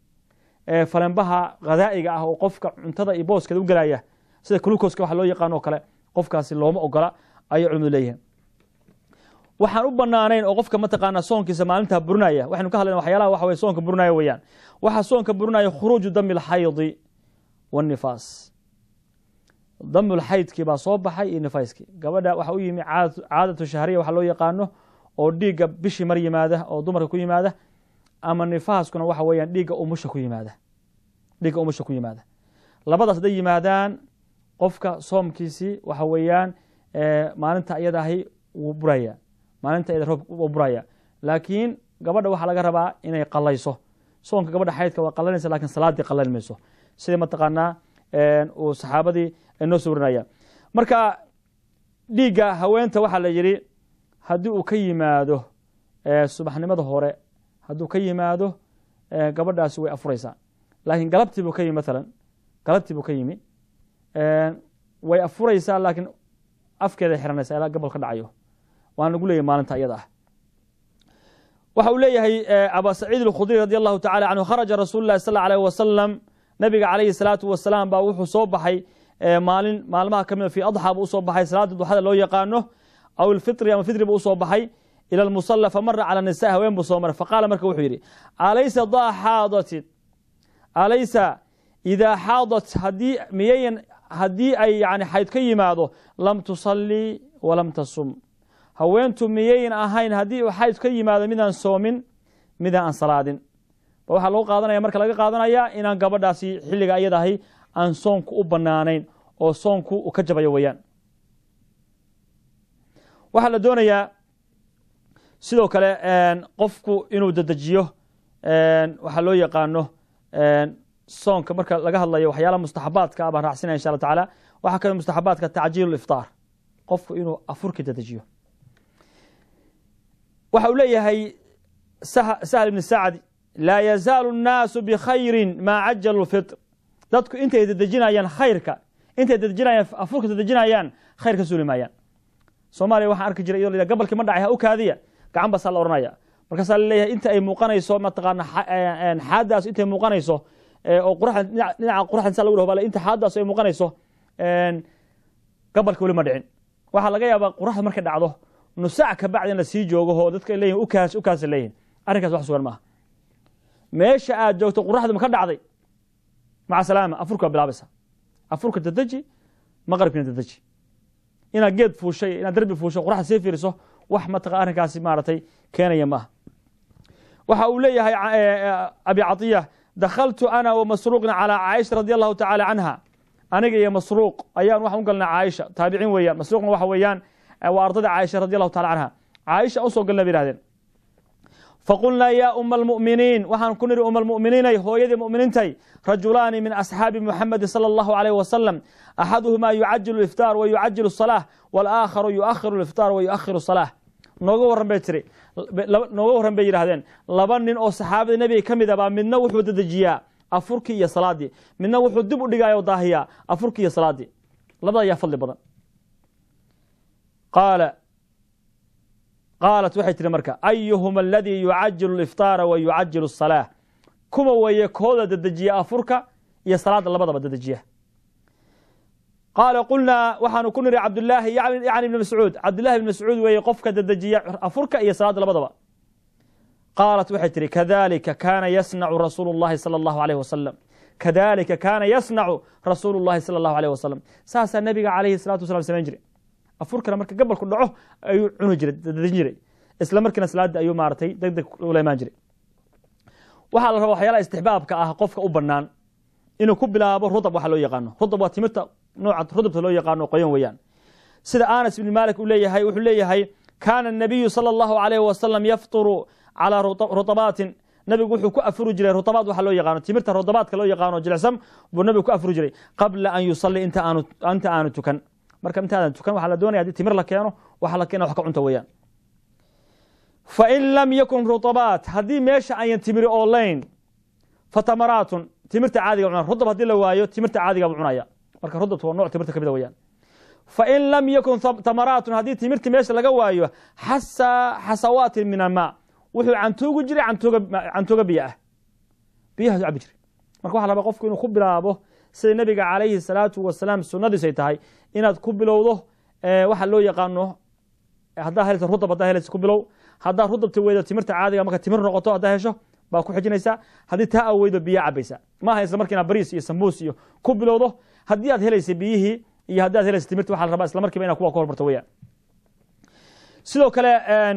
falenbaha khadaa'iga ah oo qofka cuntada iyo booskeeda u gelaya sida glukoska waxa loo yaqaan oo kale qofkaasi looma ogola ayay culimadu leeyihiin waxaan u banaanayn oo qofka mataqaana soonkiisa maalintaa burinaya waxaynu ka hadlayna waxyaalaha waxa weye soonka burinaya weeyaan waxaa soonka burinaya khuruuju dami alxaydi waannifaas damulxaydkii baa soo baxay iyo nifaaskii gabadha waxa u yimi caadatu shahriya waxa loo yaqaano oo dhiigga bishii mar yimaada oo dumarka ku yimaada ama nifaaskuna waxa weeyaan dhiigga umusha ku yimaada dhiigga umusha ku yimaada labadaas hadday yimaadaan qofka soomkiisii waxa weeyaan maalinta iyada ahi wuu buraya maalinta iyada roob wuu buraya laakiin gabadha waxaa laga rabaa inay qalayso soonka gabadha xaydka waa qalanaysa lakin salaadii qalan mayso sida mataqaanaa uu saxaabadii noo soo warinaya marka dhiigga haweenta waxaa la yidhi haddii uu ka yimaado subaxnimada hore hadduu ka yimaado gabadhaasi way afuraysaa laakiin galabtii buu ka yimi maalan galabtii buu ka yimi way afuraysaa laakiin afkeeday xiranaysaa ilaa gabal ka dhacayo waan lagu leeyahy maalinta iyada ah waxa uu leeyahay aba saciid اlkhudri radi allahu tacala canhu kharaja rasuulu lahi sal alيh wasalam nabiga calayhi salaatu wasalaam baa wuxuu soo baxay maalin maalmaha kamida fi adxa buu usoo baxay salaada duxada loo yaqaano aw ilfitri ama fitri buu usoo baxay ilى اlmusala famara calى nisa haween buu soo maray faqaala marka wuxuu yidhi alaysa daa xaadatin alaysa idaa xaadat hadii miyayan haddii ay yani xayd ka yimaado lam tusalii walam tasum haweentu miyayn ahayn haddii uu xayd ka yimaado midaan soomin midaan aan salaadin ba waxaa lagu qaadanaya marka laga qaadanaya inaan gabadhaasi xilliga iyada ahi aan soonku u banaanayn oo soonku u ka jabayo weeyaan waxaa la doonayaa sidoo kale qofku inuu dedejiyo waxaa loo yaqaano soonka marka laga hadlayo waxyaalaha mustaxabaadka ah baan raacsinaya insha alla tacaala waxaa kamid mustaxabaadka tacjiil iftaar qofku inuu afurka dedejiyo waxa uu leeyahay sahl ibni sacd laa yazaalu الnaasu bkhayri maa cajalu fitr dadku intay dedejinayaan khayrka intay dedejinayaan afurka dedejinayaan khayr ka suuli maayaan soomaaliya waxaan arki jiray iyadoo la gabalkii ma dhacay ha u kaadiya gacan basaa la ohanaya markaasaa laleeyahay inta ay muuqanayso mataqaana xaadaas intay muuqanayso oo quraxda dhinaca quraxda saa lagu dhaho bale inta xaadaas ay muuqanayso gabalka weli ma dhicin waxaa laga yaabaa quraxda markay dhacdo nusaac ka bacdi in la sii joogo oo dadka leeyihin ukaas ukaasa leeyihin arrinkaas wax sugan maaha meesha aad joogto quraxda ma ka dhacday maca salaama afurka waa bilaabaysa afurka dadeji maqribkina dadeji inaad geed fuushay inaad derbi fuusho quraxda sii fiiriso wax mataqa arrinkaasi maaragtay keenaya maaha waxa uu leeyahay abi catiya dakhaltu ana wa masruuqna calaa caaisha radi allahu tacaala canha aniga iyo masruuq ayaan waxaan u galnay caaisha taabiciin weeyaan masruuqna waxa weeyaan waa ardada caaisha radi allahu taala canha caaisha usoo galna bay yihahdeen faqulnaa yaa uma almu'miniin waxaan ku nidhi uma almu'miniinay hooyadii mu'miniintay rajulaani min asxaabi muxamedi sala allahu alayh wasalam axaduhumaa yucajilu iftaar wa yucajilu salaah walaakharu yuakhiru iftaar wa yuakhiru salaah nooga warran bay tiri nooga warran bay yidhahdeen laba nin oo saxaabada nebiga ka mid a baa midna wuxuu dedejiyaa afurkii iyo salaadii midna wuxuu dib u dhigaya o daahiyaa afurkii iyo salaadii labada ayaa fadli badan qaala qaalat waxay tihi marka ayuhuma aladii yucajilu iftaara wa yucajilu الsalaaة kuma weeye kooda dedejiya afurka iyo salaada labadaba dedejiya qaala qulnaa waxaanu ku niri cabdulaahi yani ibn mascuud cabdullahi ibn mascuud weeye qofka dedejiya afurka iyo salaada labadaba qaalat waxay tihi kadalika kaana yasnacu rasuulu اllahi salى اllahu alayh wasalam kadalika kaana yasnacu rasuulu اllahi salى اllahu alayh wasalam saasaa nabiga calayhi الsalatu wasalam samayn jiray afurkana marka gabalku dhaco ayuu cuni jiray dadejin jiray isla markiina salaada ayuu maaratay deg deg ula imaan jiray waxaa la rabaa waxyaalaha istixbaabka ah qofka u banaan inuu ku bilaabo rudab waxa loo yaqaano rudab waa timirta nooca rudabta loo yaqaano qoyan weeyaan sida anas ibni malik uu leeyahay wuxuu leeyahay kaana الnabiyu salى اllahu alayh wasalam yafturu calىa rutabaatin nabigu wuxuu ku afuri jiray rutabaad waxa loo yaqaano timirta rudabaadka loo yaqaano jilicsan buu nabigu ku afuri jiray qabla an yusalli inta aanu inta aanu tukan marka intaadan tukan waxaa la doonaya hadii timir la keeno waxa la keena wax ka cunta weeyaan fain lam yakun rutabaat haddii meesha ayan timiri oolayn fatamaraatun timirta caadiga cunaa rudab haddii la waayo timirta caadiga buu cunaya marka rudabta waa nooc timirta kamida weyaan fain lam yakun tamaraatun haddii timirti meesha laga waayo xasa xasawaatin min almaa wuxuu cantuugi jiray cantuuga biyo ah biyahaas cabi jiray marka waxa la rabaa qofku inuu ku bilaabo sida nabiga calayhi salaatu wasalaam sunadiisay tahay inaad ku bilowdo waxa loo yaqaano haddaa helsa rudab haddaa helaysa ku bilow haddaa rudabta weydo timirta caadiga marka timir noqoto haddaa hesho baa ku xijinaysaa haddii taa aa weydo biyaa cabaysa maaha isla markiina bariis iyo sambuus iyo ku bilowdo haddii aad helaysa biyihii iyo haddii aad helaysa timirta waxa la rabaa isla markiiba ina kuwa ka hormarto weyaan sidoo kale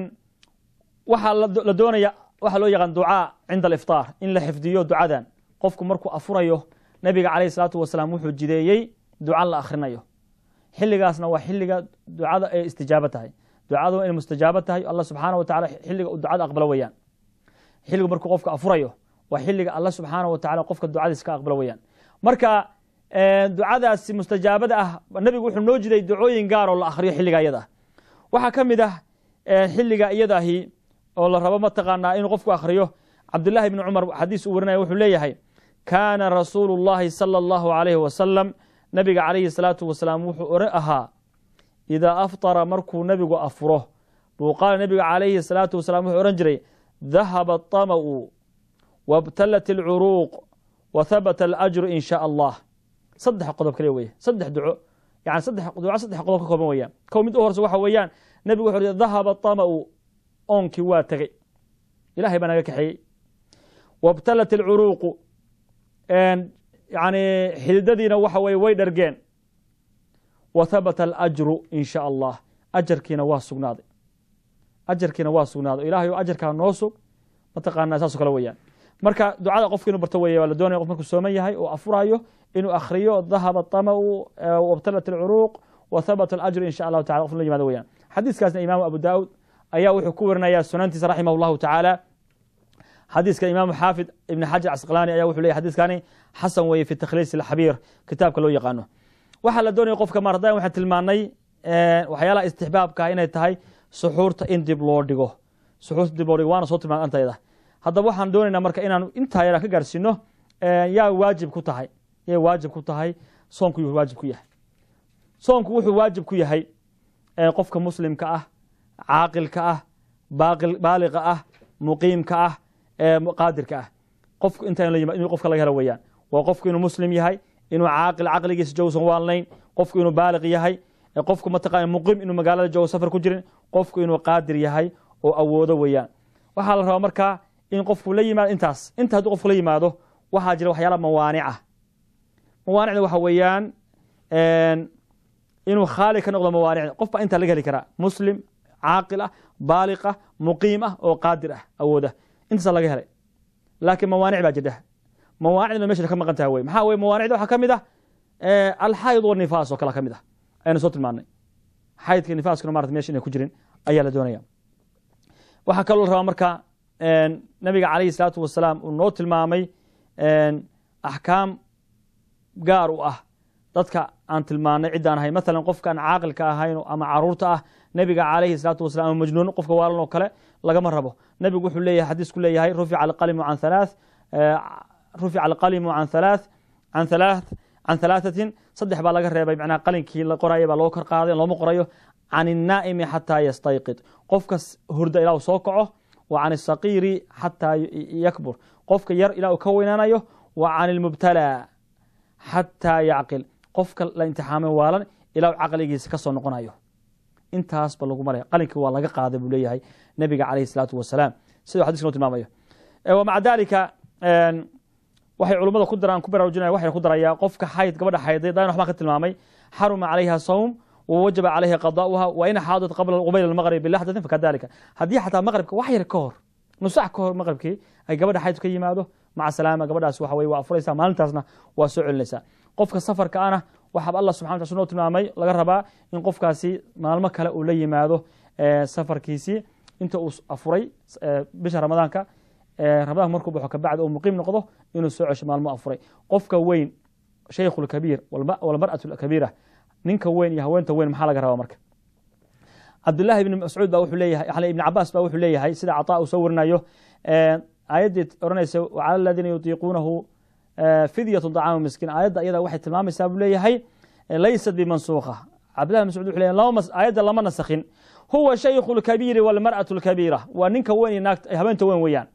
waxaa la doonaya waxaa loo yaqaan ducaa cinda aliftaar in la xifdiyo ducadan qofku markuu afurayo nabiga calayhi salaatu wasalaam wuxuu jideeyey duca la akhrinayo xilligaasna waa xilliga ducada ay istijaabo tahay ducadu inay mustajaabo tahay allah subxaana wa tacala xilliga uu ducada aqbalo weyaan xilligu markuu qofka afurayo waa xilliga allah subxaana wa tacala qofka ducadiis ka aqbalo weyaan marka ducadaasi mustajaabada ah nabigu wuxuu noo jiday ducooyin gaar oo la akhriyo xilliga iyada ah waxaa ka mid ah xilliga iyadaahi oo la rabo mataqaanaa inuu qofku akhriyo cabdullahi bni cumar xadiis uu warinaya wuxuu leeyahay kaana rasuulu اllahi salى اllahu alayhi wasalam nabiga calayhi salaatu wasalaam wuxuu ore ahaa idaa aftara markuu nebigu afuro buu qaala nebiga calayhi salaatu wasalaam wuxuu ohan jiray dahaba aطama'u wabtalat اlcuruuq wa habata alajru in shaa allah saddex qodob kale weye saddex duco yani saddex duco saddex qodob ka kooban weyaan kow mid u horse waxa weeyaan nebigu wuxuu dahaba aطama'u oonkii waa tegey ilahay baa naga kaxeeyey wabtalat alcuruuqu yani xididadiina waxa weye way dhargeen wa habata alajru in sha allah ajarkiina waa sugnaaday ajarkiina waa sugnaaday ilahay o ajarkaa noo sug mataqaanaa saaso kale weyaan marka ducada qofka inuu barto wey waa la doonaya qof markuu sooman yahay oo afurayo inuu akhriyo dahaba aطama'u wabtalat alcuruuq wa habata alajru in sha allahu tacala qof la yimaado weyaan xadiiskaasna imaamu abu daawud ayaa wuxuu ku warinaya sunantiisa raximah اllahu tacaala xadiiska imaamu xaafid ibn xajar casqlaani aya wuxuu leyay xadiiskani xasan weeye fi takhliis alxabiir kitaabka loo yaqaano waxaa la doonaya qofka mardan waxaan tilmaanay waxyaalaha istixbaabka inay tahay suxuurta in dib loo dhigo suxuurta dib loo dhigo waana soo tilmaan antayda haddaba waxaan doonaynaa marka inaan intaa yaraan ka gaarsiino yaa waajib ku tahay yay waajib ku tahay soonku yuu waajib ku yahay soonku wuxuu waajib ku yahay qofka muslimka ah caaqilka ah baaliqa ah muqiimka ah qaadirka ah qofku inta inuu qofka laga helo weeyaan waa qofku inuu muslim yahay inuu caaqil caqligiisa joosan waalnayn qofku inuu baaliq yahay qofku mataqana muqiim inuu magaalada joogo safar ku jirin qofku inuu qaadir yahay oo awoodo weeyaan waxaa la rabaa markaa in qofku la yimaado intaas inta hadduu qofku la yimaado waxaa jira waxyaala mawaanica mawaanicda waxa weeyaan inuu khaali ka noqdo mawaanicda qof baa intaa laga heli karaa muslim caaqil ah baaliq ah muqiim ah oo qaadir ah awooda intaasa laga helay laakiin mawaanic baa jidha mawaanicdna mesha ka maqan taha wey maxaa weye mawaanicda waxaa ka mid ah alxayd wanifaas oo kale ka mid ah aynu soo tilmaanay xaydka nifaaskuna marata mesha inay ku jirin ayaa la doonaya waxaa kaloo la rabaa marka nabiga calayhi salaatu wasalaam uu noo tilmaamay axkaam gaar u ah dadka aan tilmaanay ciddaan ahay maalan qofkaan caaqilka ahayn ama caruurta ah nebiga calayhi salaatu wasalam ama majnuun qofka waalan oo kale lagama rabo nebigu wuxuu leeyahay xadiisku leeyahay rufica alqalimu can halaath rufica alqalimu can halaath can halaath can halaathatin saddex baa laga reebay macnaha qalinkii la qoraya baa loo kor qaaday looma qorayo can innaa'imi xataa yastayqid qofka hurda ilaa uu soo kaco wa can asaqiiri xataa yakbur qofka yar ilaa uu ka weynaanayo wa can ilmubtalaa xataa yacqil qofka la imtixaamay waalan ilaa uu caqligiisa ka soo noqonayo intaasba lagu maraya qalinkii waa laga qaaday buu leeyahay nebiga calayhi salaatu wasalaam siduu xadiska noo tilmaamayo wamaca dalika waxay culummada ku daraan ku baraarujinaya waxay ku darayaa qofka xayd gabadha xayday daan waxbaa ka tilmaamay xaruma calayha sawm wawajaba calayha qadaa'uha wa in xaadat qabla qubayl almaqrib bilaxdatin fakadalika haddii xataa maqribka wax yar ka hor nusax ka hor maqribkii ay gabadha xaydku ka yimaado maca salaama gabadhaas waxa weye waa afuraysaa maalintaasna waa soo celinaysaa qofka safarka ana waxaaba allah subxana wataala noo tilmaamay laga rabaa in qofkaasi maalmo kale uu la yimaado safarkiisii inta uu afuray bisha ramadaanka ramadaanka markuu baxo kabacdi uu muqiim noqdo inuu soo cesho maalmo afuray qofka weyn shaykhu lkabiir walmar'atu lkabiira ninka weyn iyo haweenta weyn maxaa laga rabaa marka cabdullahi ibni mascuud ba wuxuu leeyahay ibni cabaas ba wuxuu leeyahay sida cataa uu soo warinayo aayaddii odhanaysa wacala aladiina yutiiquunahu fidyatu طacaamu miskiin aayadda iyada waxay tilmaamaysaa buu leeyahay laysat bimansuukha cabdillahi ibn mascuud wuxuu leeyahay aayadda lama nasakhin huwa shaykhu lkabiiri walmar'atu lkabiira waa ninka weyn iyo naagta habeenta weyn weeyaan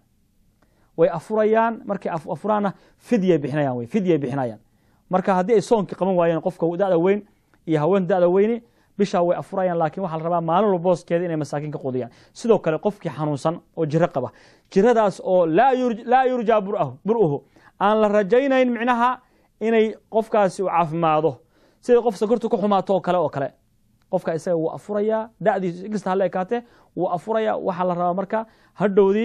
way afurayaan markay afuraanna fidyay bixinayaan wey fidyay bixinayaan marka haddii ay soonkii qaban waayeen qofka da'da weyn iyo haween da'da weyni bishaa way afurayaan laakiin waxaa la rabaa maalin walba booskeeda inay masaakiin ka qudiyaan sidoo kale qofkii xanuunsan oo jiro qaba jiradaas oo laa yurjaa bur'uhu aan la rajaynayn micnaha inay qofkaasi u caafimaado sida qof sakortu ku xumaato oo kale oo kale qofka isaga wuu afurayaa da'diisu inkasta hala ekaatee wuu afurayaa waxaa la rabaa marka hadhowdii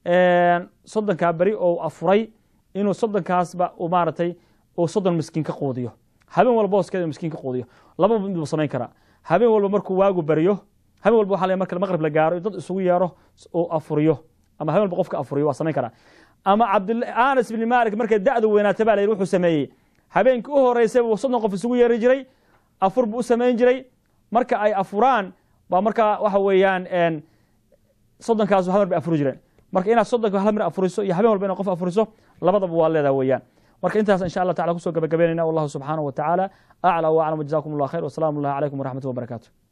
soddonkaa beri oo afuray inuu soddonkaasba maaratay uu soddon miskiin ka quudiyo habeen walba booskeeda miskiin ka quudiyo laba mid buu samayn karaa habeen walba markuu waagu baryo habeen walba waxa la marka maqrib la gaaro dad isugu yeero uu afuriyo ama habeen walba qofka afuriyo waa samayn karaa ama anas bni malik markay da'du weynaata ba la yidhi wuxuu sameeyey habeenkii u horeysay buu soddon qof isugu yeeri jiray afur buu u samayn jiray marka ay afuraan baa markaa waxa weeyaan soddonkaas hal mar bay afuri jireen marka inaad soddonka hal mar afuriso iyo habeen walba inaad qof afuriso labadaba waa leedaha weeyaan marka intaas insha allah tacala kusoo gabagabeynayna wallahu subxaanahu wa tacaala aclى w aclam jazakum allah khayr wasalaamu اllahi calaykum waraxmatuh wabarakatu